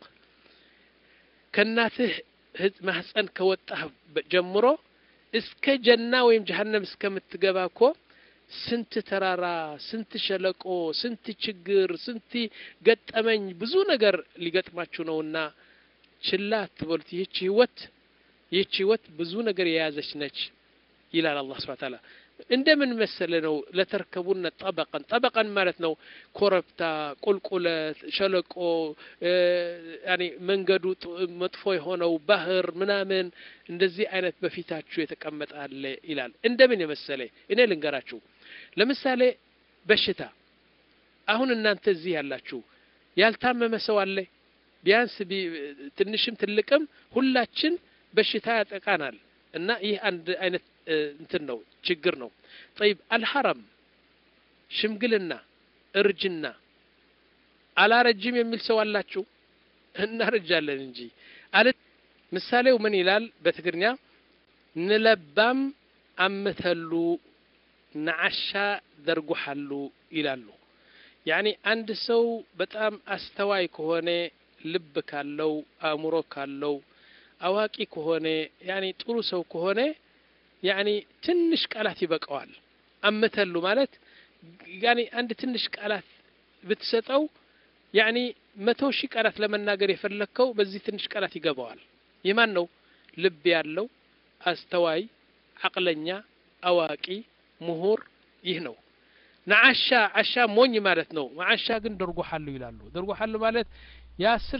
ከእናትህ ማህፀን ከወጣህ ጀምሮ እስከ ጀና ወይም ጀሀነም እስከምትገባ እኮ ስንት ተራራ ስንት ሸለቆ ስንት ችግር ስንት ገጠመኝ ብዙ ነገር ሊገጥማችሁ ነውና ችላ አትበሉት ይህች ህይወት ይህች ህይወት ብዙ ነገር የያዘች ነች ይላል አላህ ስብሐ ተዓላ እንደምን መሰለ ነው ለተርከቡነ ጠበቀን ጠበቀን ማለት ነው ኮረብታ ቁልቁለት ሸለቆ ያኔ መንገዱ መጥፎ የሆነው ባህር ምናምን እንደዚህ አይነት በፊታችሁ የተቀመጠ አለ ይላል እንደምን የመሰለ እኔ ልንገራችሁ ለምሳሌ በሽታ አሁን እናንተ እዚህ ያላችሁ ያልታመመ ሰው አለ ቢያንስ ትንሽም ትልቅም ሁላችን በሽታ ያጠቃናል እና ይህ አንድ አይነት እንትን ነው ችግር ነው ጠይብ አልሐረም ሽምግልና እርጅና አላረጅም የሚል ሰው አላችሁ እናረጃለን እንጂ አለ ምሳሌው ምን ይላል በትግርኛ ንለባም አምተሉ ነዓሻ ደርጉሓሉ ይላሉ ያኒ አንድ ሰው በጣም አስተዋይ ከሆነ ልብ ካለው አእምሮ ካለው አዋቂ ከሆነ ያኒ ጥሩ ሰው ከሆነ ያኒ ትንሽ ቃላት ይበቃዋል አምተሉ ማለት ያኒ አንድ ትንሽ ቃላት ብትሰጠው ያኒ መቶ ሺህ ቃላት ለመናገር የፈለግከው በዚህ ትንሽ ቃላት ይገባዋል የማን ነው ልብ ያለው አስተዋይ አቅለኛ አዋቂ ምሁር ይህ ነው ነዓሻ አሻ ሞኝ ማለት ነው መዓሻ ግን ደርጎሓሉ ይላሉ ደርጎሓሉ ማለት የአስር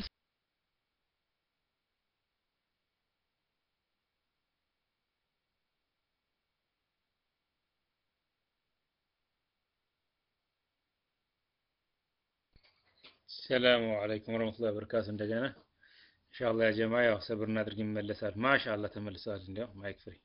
ሰላሙ አለይኩም ወረህመቱላሂ ወበረካቱ እንደገና ኢንሻአላህ ያ ጀማ ያው ሰብር እናድርግ ይመለሳል ማሻአላህ ተመልሰዋል እንዲያው ማይክ ፍሪ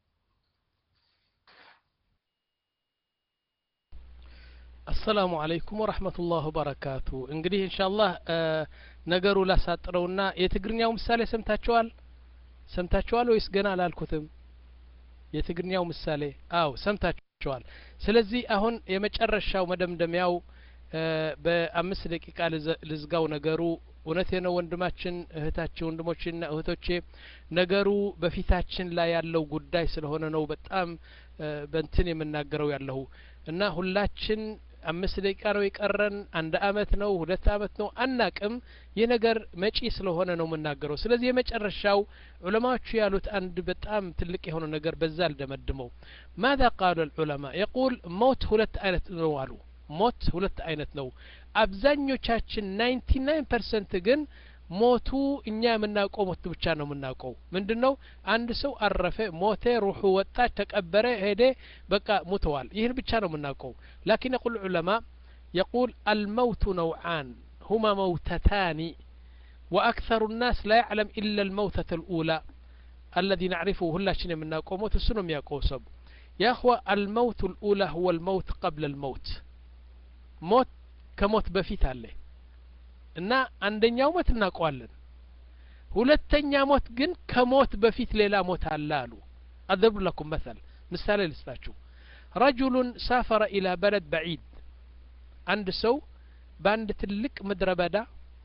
አሰላሙ አለይኩም ወረህመቱላህ ወበረካቱ እንግዲህ ኢንሻአላህ ነገሩ ላሳጥረውና የትግርኛው ምሳሌ ሰምታችኋል ሰምታችኋል ወይስ ገና አላልኩትም የትግርኛው ምሳሌ አው ሰምታችኋል ስለዚህ አሁን የመጨረሻው መደምደሚያው በአምስት ደቂቃ ልዝጋው ነገሩ እውነቴ ነው ወንድማችን እህታችን ወንድሞችና እህቶቼ ነገሩ በፊታችን ላይ ያለው ጉዳይ ስለሆነ ነው በጣም በንትን የምናገረው ያለሁ እና ሁላችን አምስት ደቂቃ ነው የቀረን አንድ አመት ነው ሁለት አመት ነው አናቅም ይህ ነገር መጪ ስለሆነ ነው የምናገረው ስለዚህ የመጨረሻው ዑለማዎቹ ያሉት አንድ በጣም ትልቅ የሆነ ነገር በዛ አልደመድመው ማذا قال العلماء يقول ሞት ሁለት አይነት ነው አሉ ሞት ሁለት አይነት ነው አብዛኞቻችን ናይንቲ ናይን ፐርሰንት ግን ሞቱ እኛ የምናውቀው ሞት ብቻ ነው የምናውቀው ምንድን ነው አንድ ሰው አረፈ ሞተ ሩሑ ወጣች ተቀበረ ሄደ በቃ ሙተዋል ይህን ብቻ ነው የምናውቀው ላኪን የቁል ዑለማ يقول الموت نوعان هما موتتان وأكثر الناس لا يعلم إلا الموتة الأولى الذي نعرفه هلاشين من ناقو موت السنم يا قوسب يا أخوة الموت الأولى هو الموت قبل الموت موت كموت بفيت عليه እና አንደኛው ሞት እናውቀዋለን ሁለተኛ ሞት ግን ከሞት በፊት ሌላ ሞት አለ አሉ አድርብ ለኩም መሰል ምሳሌ ልስጣችሁ ረጁሉን ሳፈረ ኢላ በለድ በዒድ አንድ ሰው በአንድ ትልቅ ምድረ በዳ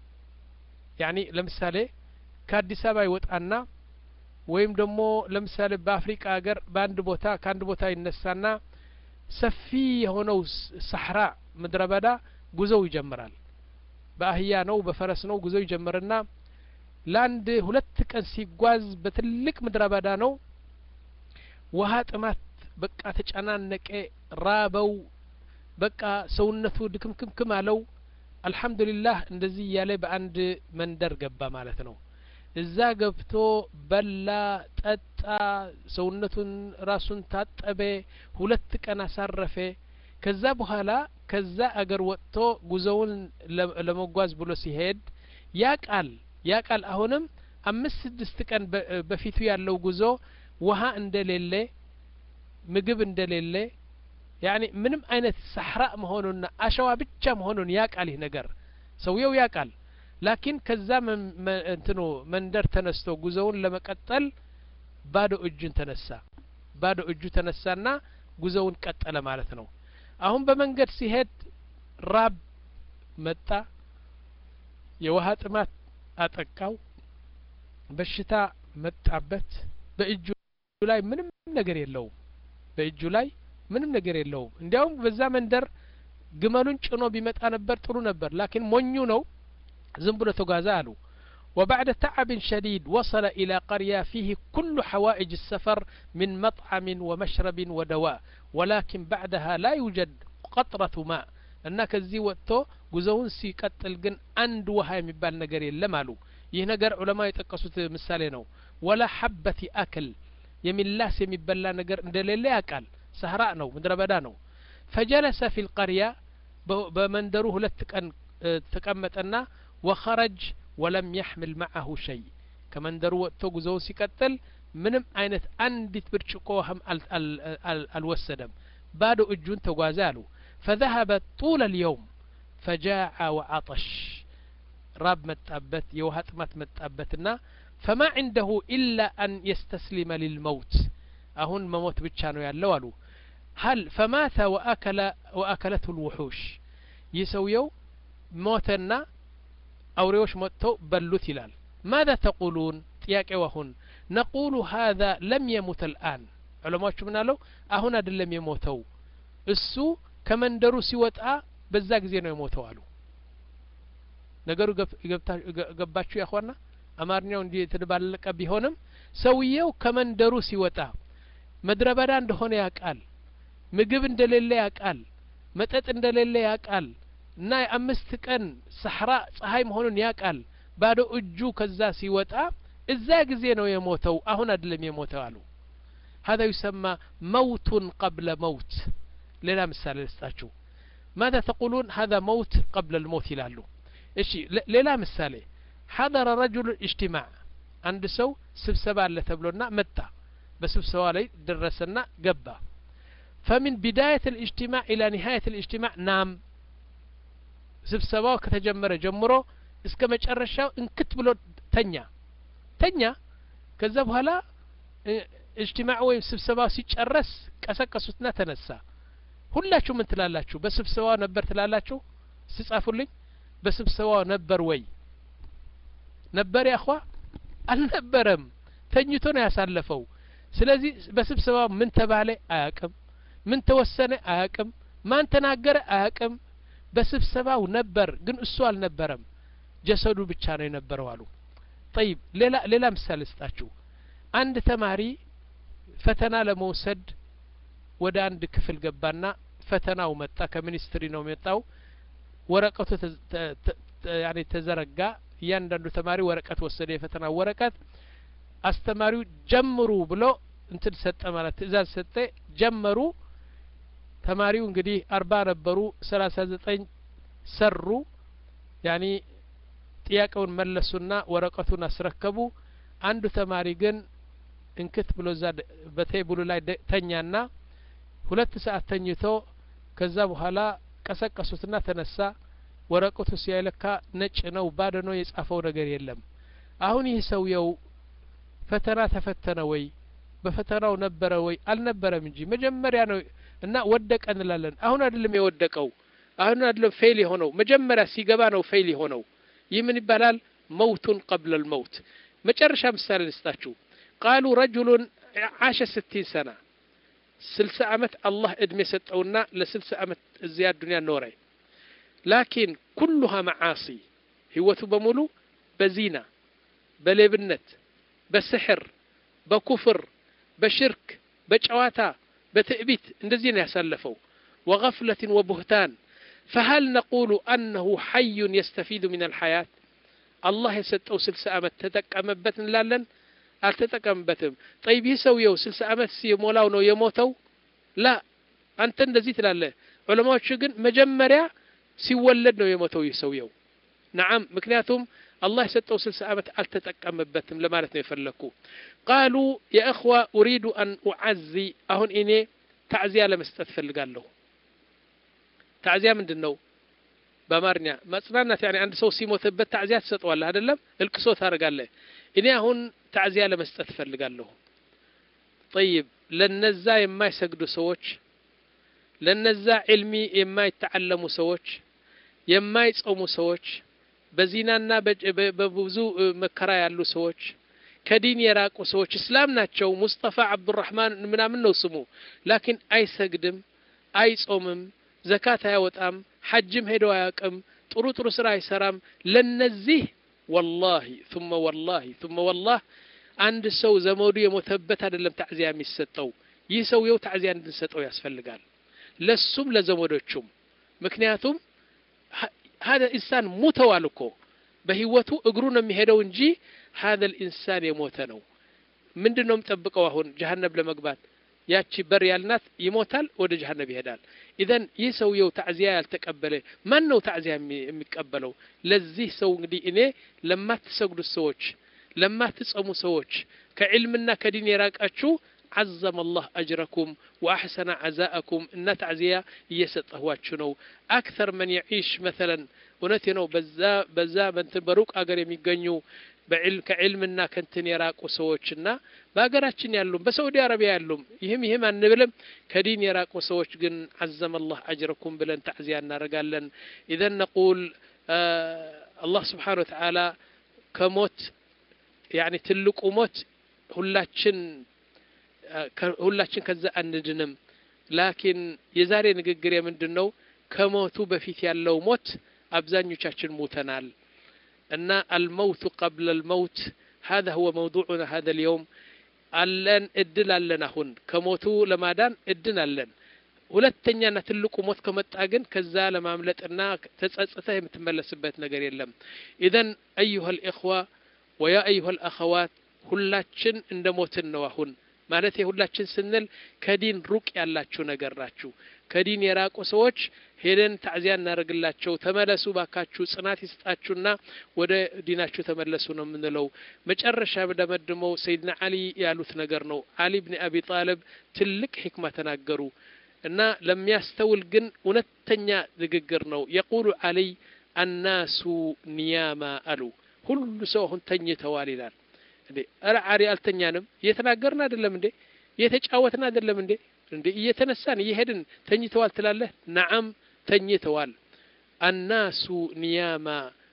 ያኒ ለምሳሌ ከአዲስ አበባ ይወጣና ወይም ደግሞ ለምሳሌ በአፍሪቃ ሀገር በአንድ ቦታ ከአንድ ቦታ ይነሳና ሰፊ የሆነው ሳሕራ ምድረ በዳ ጉዞው ይጀምራል በአህያ ነው በፈረስ ነው ጉዞ ይጀምርና ለአንድ ሁለት ቀን ሲጓዝ በትልቅ ምድረ በዳ ነው ውሀ ጥማት በቃ ተጨናነቀ ራበው በቃ ሰውነቱ ድክምክምክም አለው አልሐምዱሊላህ እንደዚህ እያለ በአንድ መንደር ገባ ማለት ነው እዛ ገብቶ በላ ጠጣ ሰውነቱን ራሱን ታጠበ ሁለት ቀን አሳረፈ ከዛ በኋላ ከዛ አገር ወጥቶ ጉዞውን ለመጓዝ ብሎ ሲሄድ ያ ቃል ያ ቃል አሁንም አምስት ስድስት ቀን በፊቱ ያለው ጉዞ ውሀ እንደሌለ ምግብ እንደሌለ ያኒ ምንም አይነት ሳሕራ መሆኑና አሸዋ ብቻ መሆኑን ያቃል ይህ ነገር ሰውየው ያቃል ላኪን ከዛ እንትኑ መንደር ተነስቶ ጉዞውን ለመቀጠል ባዶ እጁን ተነሳ ባዶ እጁ ተነሳና ጉዞውን ቀጠለ ማለት ነው አሁን በመንገድ ሲሄድ ራብ መጣ የውሃ ጥማት አጠቃው በሽታ መጣበት በእጁ ላይ ምንም ነገር የለውም በእጁ ላይ ምንም ነገር የለውም እንዲያውም በዛ መንደር ግመሉን ጭኖ ቢመጣ ነበር ጥሩ ነበር ላኪን ሞኙ ነው ዝም ብሎ ተጓዘ አሉ وبعد تعب شديد وصل إلى قرية فيه كل حوائج السفر من مطعم ومشرب ودواء ولكن بعدها لا يوجد قطرة ماء እና ከዚህ ወጥቶ ጉዞውን ሲቀጥል ግን አንድ ውሃ የሚባል ነገር የለም አሉ ይህ ነገር ዑለማ የጠቀሱት ምሳሌ ነው ወላ ሐበቲ አክል የሚላስ የሚበላ ነገር እንደሌለ ያውቃል ሰህራ ነው ምድረ በዳ ነው ፈጀለሰ ፊ ልቀርያ በመንደሩ ሁለት ቀን ተቀመጠና ወኸረጅ ወለም ያሕምል መዓሁ ሸይ ከመንደሩ ወጥቶ ጉዞውን ሲቀጥል ምንም አይነት አንዲት ብርጭቆ ውሃም አልወሰደም ባዶ እጁን ተጓዘ አሉ فذهب طول اليوم فجاع وعطش راب متابت يوهات مات متابتنا فما عنده إلا أن يستسلم للموت أهون مموت بتشانو يالو هل فمات وأكل وأكلته الوحوش يسويو موتنا أوريوش موتو بلوت هلال ماذا تقولون تياك وهن نقول هذا لم يمت الآن علماء شو منالو أهون أدل لم يموتو السو ከመንደሩ ሲወጣ በዛ ጊዜ ነው የሞተው አሉ ነገሩ ገባችሁ ያኳና አማርኛው እንዲህ የተደባለቀ ቢሆንም ሰውየው ከመንደሩ ሲወጣ ምድረ በዳ እንደሆነ ያውቃል ምግብ እንደሌለ ያውቃል መጠጥ እንደሌለ ያውቃል እና የአምስት ቀን ሰሕራ ፀሐይ መሆኑን ያውቃል ባዶ እጁ ከዛ ሲወጣ እዛ ጊዜ ነው የሞተው አሁን አይደለም የሞተው አሉ هذا يسمى موت قبل موت ሌላ ምሳሌ ልስጣችሁ ማذا ተቁሉን هذا موت قبل الموت ይላሉ እሺ ሌላ ምሳሌ حضر رجل اجتماع አንድ ሰው ስብሰባ አለ ተብሎና መጣ በስብሰባ ላይ ደረሰና ገባ فمن بداية الاجتماع إلى نهاية الاجتماع نام ስብሰባው ከተጀመረ ጀምሮ እስከ መጨረሻው እንክት ብሎ ተኛ ተኛ ከዛ በኋላ እጅትማዕ ወይም ስብሰባው ሲጨረስ ቀሰቀሱትና ተነሳ ሁላችሁ ምን ትላላችሁ በስብሰባው ነበር ትላላችሁ ስጻፉልኝ በስብሰባው ነበር ወይ ነበር ያኳ አልነበረም ተኝቶ ነው ያሳለፈው ስለዚህ በስብሰባው ምን ተባለ አያቅም ምን ተወሰነ አያቅም ማን ተናገረ አያቅም በስብሰባው ነበር ግን እሱ አልነበረም ጀሰዱ ብቻ ነው የነበረው አሉ ጠይብ ሌላ ሌላ ምሳሌ ስጣችሁ አንድ ተማሪ ፈተና ለመውሰድ ወደ አንድ ክፍል ገባና ፈተናው መጣ ከሚኒስትሪ ነው የመጣው ወረቀቱ ያኔ ተዘረጋ እያንዳንዱ ተማሪ ወረቀት ወሰደ የፈተና ወረቀት አስተማሪው ጀምሩ ብሎ እንትን ሰጠ ማለት ትእዛዝ ሰጠ ጀመሩ ተማሪው እንግዲህ አርባ ነበሩ ሰላሳ ዘጠኝ ሰሩ ያኒ ጥያቄውን መለሱና ወረቀቱን አስረከቡ አንዱ ተማሪ ግን እንክት ብሎ እዛ በቴብሉ ላይ ተኛና ሁለት ሰዓት ተኝቶ ከዛ በኋላ ቀሰቀሱትና ተነሳ ወረቀቱ ሲያይለካ ነጭ ነው ባዶ ነው የጻፈው ነገር የለም አሁን ይህ ሰውየው ፈተና ተፈተነ ወይ በፈተናው ነበረ ወይ አልነበረም እንጂ መጀመሪያ ነው እና ወደቀ እንላለን አሁን አይደለም የወደቀው አሁን አይደለም ፌል የሆነው መጀመሪያ ሲገባ ነው ፌል የሆነው ይህ ምን ይባላል መውቱን ቀብለ ልመውት መጨረሻ ምሳሌ ልስጣችሁ ቃሉ ረጁሉን ዓሸ ስቲን ሰና ስልሳ ዓመት አላህ እድሜ ሰጠውና ለስልሳ ዓመት እዚያ ዱንያ ኖረ ላኪን ኩሉሃ መዓሲ ህይወቱ በሙሉ በዚና በሌብነት በስሕር በኩፍር በሽርክ በጨዋታ በትዕቢት እንደዚህ ነው ያሳለፈው ወገፍለትን ወቡህታን فهل نقول أنه حي يستفيد من الحياة الله يسጠው ስልሳ ዓመት ተጠቀመበት እንላለን አልተጠቀምበትም ጠይብ ይህ ሰውየው ስልሳ ዓመት ሲሞላው ነው የሞተው ላ አንተ እንደዚህ ትላለህ ዑለማዎቹ ግን መጀመሪያ ሲወለድ ነው የሞተው ይህ ሰውየው ነዓም ምክንያቱም አላህ የሰጠው ስልሳ ዓመት አልተጠቀምበትም ለማለት ነው የፈለግኩ ቃሉ የእኽዋ ኡሪዱ አን ኡዓዚ አሁን እኔ ታዕዚያ ለመስጠት ፈልጋለሁ ታዕዚያ ምንድን ነው በአማርኛ መጽናናት ያኔ አንድ ሰው ሲሞትበት ታዕዚያ ትሰጠዋለህ አይደለም እልቅሶ ታደርጋለህ እኔ አሁን ታዕዚያ ለመስጠት እፈልጋለሁ ጠይብ ለነዛ የማይሰግዱ ሰዎች ለነዛ ዕልሚ የማይተዓለሙ ሰዎች የማይጾሙ ሰዎች በዚናና በብዙ መከራ ያሉ ሰዎች ከዲን የራቁ ሰዎች እስላም ናቸው ሙስጠፋ አብዱራህማን ምናምን ነው ስሙ ላኪን አይሰግድም አይጾምም ዘካት አያወጣም ሐጅም ሄዶ አያውቅም ጥሩ ጥሩ ስራ አይሰራም ለነዚህ ወላሂ ثم ወላሂ ثم ወላህ አንድ ሰው ዘመዱ የሞተበት አይደለም ታዕዚያ የሚሰጠው ይህ ሰውየው ታዕዚያ እንድንሰጠው ያስፈልጋል ለሱም ለዘመዶቹም ምክንያቱም هذا ኢንሳን ሙተዋል እኮ በህይወቱ እግሩ ነው የሚሄደው እንጂ هذا الإنسان የሞተ ነው ምንድን ነው የምጠብቀው አሁን ጀሀነብ ለመግባት ያቺ በር ያልናት ይሞታል ወደ ጀሀነብ ይሄዳል ኢዘን ይህ ሰውየው ታዕዚያ ያልተቀበለ ማን ነው ታዕዚያ የሚቀበለው ለዚህ ሰው እንግዲህ እኔ ለማትሰግዱት ሰዎች ለማትጸሙ ሰዎች ከዕልምና ከዲን የራቃችሁ عظم الله أجركم وأحسن عزاءكم إن تعزية እየሰጠኋችሁ ነው أكثر من يعيش مثلا እውነቴ ነው በዛ በዛ በንትን በሩቅ አገር የሚገኙ ከዕልምና ከንትን የራቁ ሰዎችና በሀገራችን ያሉም በሳዑዲ አረቢያ ያሉም ይህም ይህም አንብልም ከዲን የራቁ ሰዎች ግን عزم الله أجركم ብለን ታዕዚያ እናደርጋለን إذا نقول አላህ ስብሓን ወተዓላ ከሞት ያኒ ትልቁ ሞት ሁላችን ሁላችን ከዛ አንድንም ላኪን የዛሬ ንግግር የምንድን ነው ከሞቱ በፊት ያለው ሞት አብዛኞቻችን ሞተናል እና አልመውቱ ቀብለ ልመውት هذا هو موضوعنا هذا اليوم አለን እድል አለን አሁን ከሞቱ ለማዳን እድል አለን ሁለተኛና ትልቁ ሞት ከመጣ ግን ከዛ ለማምለጥና ተጸጽተህ የምትመለስበት ነገር የለም ኢዘን አዩሃ ልእኽዋ ወያ አዩሃ ልአኸዋት ሁላችን እንደ ሞትን ነው አሁን ማለት ሁላችን ስንል ከዲን ሩቅ ያላችሁ ነገር ናችሁ ከዲን የራቁ ሰዎች ሄደን ታዕዚያ እናደርግላቸው ተመለሱ ባካችሁ ጽናት ይስጣችሁና ወደ ዲናችሁ ተመለሱ ነው የምንለው መጨረሻ ደመድመው ሰይድና አሊ ያሉት ነገር ነው አሊ ብን አቢ ጣልብ ትልቅ ሕክማ ተናገሩ እና ለሚያስተውል ግን እውነተኛ ንግግር ነው የቁሉ አሊይ አናሱ ኒያማ አሉ ሁሉ ሰው አሁን ተኝተዋል ይላል እንዴ ኧረ አሪ አልተኛንም እየተናገርን አይደለም እንዴ እየተጫወትን አይደለም እንዴ እንዴ እየተነሳን እየሄድን ተኝተዋል ትላለህ ነዓም ተኝተዋል አናሱ ኒያማ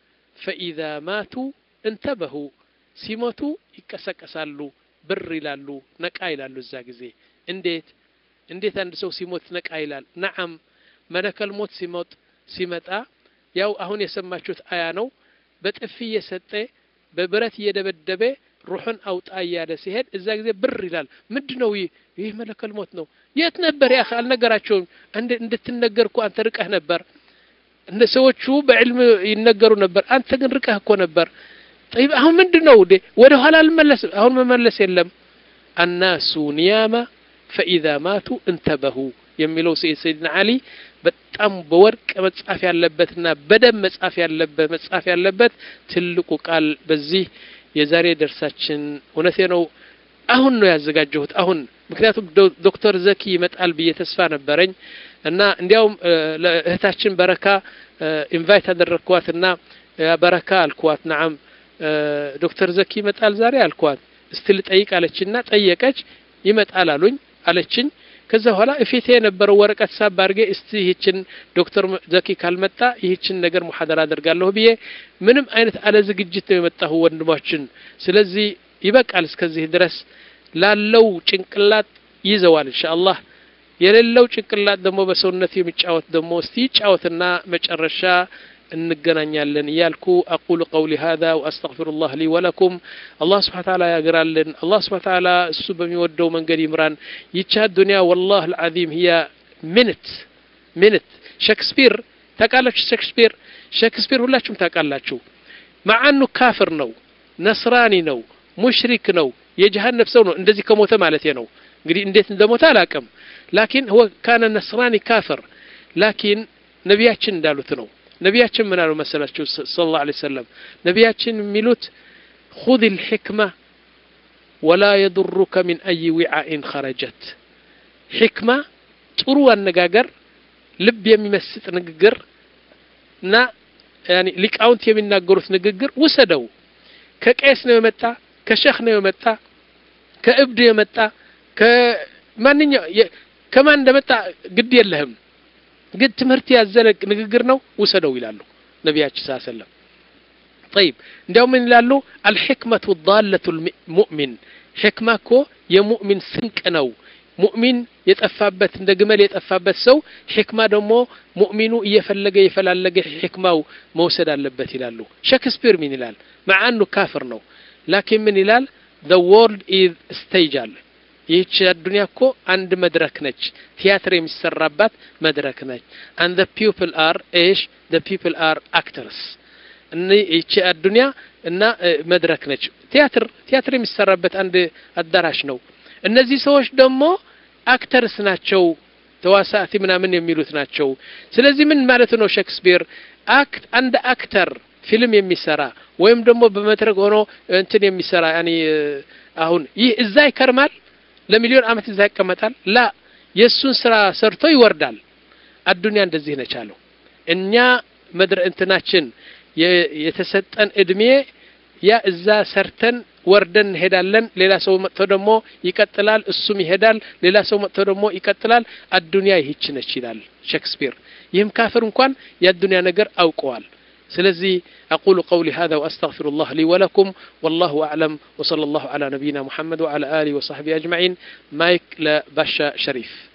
ፈኢዛ ማቱ እንተበሁ ሲሞቱ ይቀሰቀሳሉ ብር ይላሉ ነቃ ይላሉ እዛ ጊዜ እንዴት እንዴት አንድ ሰው ሲሞት ነቃ ይላል ነዓም መለከል ሞት ሲሞት ሲመጣ ያው አሁን የሰማችሁት አያ ነው በጥፊ እየሰጠ በብረት እየደበደበ ሩሑን አውጣ እያለ ሲሄድ እዛ ጊዜ ብር ይላል ምንድ ነው ይህ ይህ መለከል ሞት ነው የት ነበር ያ አልነገራቸውም እንድትነገር እኮ አንተ ርቀህ ነበር እንደ ሰዎቹ በዕልም ይነገሩ ነበር አንተ ግን ርቀህ እኮ ነበር ጠይብ አሁን ምንድን ነው ዴ ወደ ኋላ አልመለስ አሁን መመለስ የለም አናሱ ኒያማ ፈኢዛ ማቱ እንተበሁ የሚለው ሰይድና አሊ በጣም በወርቅ መጻፍ ያለበትና በደም መጻፍ ያለበት መጻፍ ያለበት ትልቁ ቃል በዚህ የዛሬ ደርሳችን እውነቴ ነው አሁን ነው ያዘጋጀሁት አሁን ምክንያቱም ዶክተር ዘኪ ይመጣል ብዬ ተስፋ ነበረኝ እና እንዲያውም ለእህታችን በረካ ኢንቫይት አደረግኳት እና በረካ አልኳት ናዓም ዶክተር ዘኪ ይመጣል ዛሬ አልኳት እስቲ ልጠይቅ አለችና ጠየቀች ይመጣል አሉኝ አለችኝ ከዛ በኋላ እፊቴ የነበረው ወረቀት ሳብ አድርጌ እስቲ ይህችን ዶክተር ዘኪ ካልመጣ ይህችን ነገር ሙሐደራ አደርጋለሁ ብዬ ምንም አይነት አለ ዝግጅት ነው የመጣሁ ወንድሞችን ስለዚህ ይበቃል እስከዚህ ድረስ ላለው ጭንቅላት ይዘዋል እንሻ አላህ የሌለው ጭንቅላት ደግሞ በሰውነት የሚጫወት ደግሞ እስቲ ይጫወትና መጨረሻ እንገናኛለን እያልኩ አቁሉ ቀውሊ ሀዛ ወአስተግፊሩ ላህ ሊ ወለኩም አላህ ስብሓ ታላ ያግራልን አላህ ስብሓ ታላ እሱ በሚወደው መንገድ ይምራን ይቻ ዱንያ ወላህ ልዓዚም ህያ ሚንት ሚንት ሼክስፒር ታውቃላችሁ ሼክስፒር ሼክስፒር ሁላችሁም ታውቃላችሁ ማዓኑ ካፍር ነው ነስራኒ ነው ሙሽሪክ ነው የጀሃነብ ሰው ነው እንደዚህ ከሞተ ማለት ነው እንግዲህ እንዴት እንደሞተ አላቅም ላኪን هو كان نصراني كافر ላኪን ነቢያችን እንዳሉት ነው ነቢያችን ምን አሉ መሰላችሁ ስለ ላ ሰለም ነቢያችን የሚሉት خذ الحكمة ولا يضرك من أي وعاء خرجت حكمة ጥሩ አነጋገር ልብ የሚመስጥ ንግግር እና ያኒ ሊቃውንት የሚናገሩት ንግግር ውሰደው ከቄስ ነው የመጣ ከሸህ ነው የመጣ ከእብድ የመጣ ከማንኛው ከማን እንደመጣ ግድ የለህም ግን ትምህርት ያዘለ ንግግር ነው ውሰደው ይላሉ ነቢያችን ስ ሰለም طيب እንዲያውም ምን ይላሉ አልሕክመቱ ዳለቱ ሙእሚን ሕክማ እኮ የሙእሚን ስንቅ ነው ሙእሚን የጠፋበት እንደ ግመል የጠፋበት ሰው ሕክማ ደግሞ ሙእሚኑ እየፈለገ የፈላለገ ሕክማው መውሰድ አለበት ይላሉ ሼክስፒር ምን ይላል መዓኑ ካፍር ነው ላኪን ምን ይላል the world is stage አለ ይህች አዱንያ እኮ አንድ መድረክ ነች ቲያትር የሚሰራባት መድረክ ነች and the people are እሽ the people are actors እኒ ይህች አዱንያ እና መድረክ ነች ቲያትር ቲያትር የሚሰራበት አንድ አዳራሽ ነው እነዚህ ሰዎች ደግሞ አክተርስ ናቸው ተዋሳቲ ምናምን የሚሉት ናቸው ስለዚህ ምን ማለት ነው ሼክስፒር አክት አንድ አክተር ፊልም የሚሰራ ወይም ደግሞ በመድረክ ሆኖ እንትን የሚሰራ ያኒ አሁን ይህ እዛ ይከርማል ለሚሊዮን አመት እዛ ይቀመጣል ላ የእሱን ስራ ሰርቶ ይወርዳል አዱንያ እንደዚህ ነች አለው እኛ መድረ እንትናችን የተሰጠን እድሜ ያ እዛ ሰርተን ወርደን እንሄዳለን ሌላ ሰው መጥቶ ደግሞ ይቀጥላል እሱም ይሄዳል ሌላ ሰው መጥቶ ደግሞ ይቀጥላል አዱንያ ይህች ነች ይላል ሼክስፒር ይህም ካፍር እንኳን የአዱንያ ነገር አውቀዋል ስለዚህ أقول قولي هذا وأستغفر الله لي ولكم والله أعلم وصلى الله على نبينا محمد وعلى آله وصحبه أجمعين مايك لباشا شريف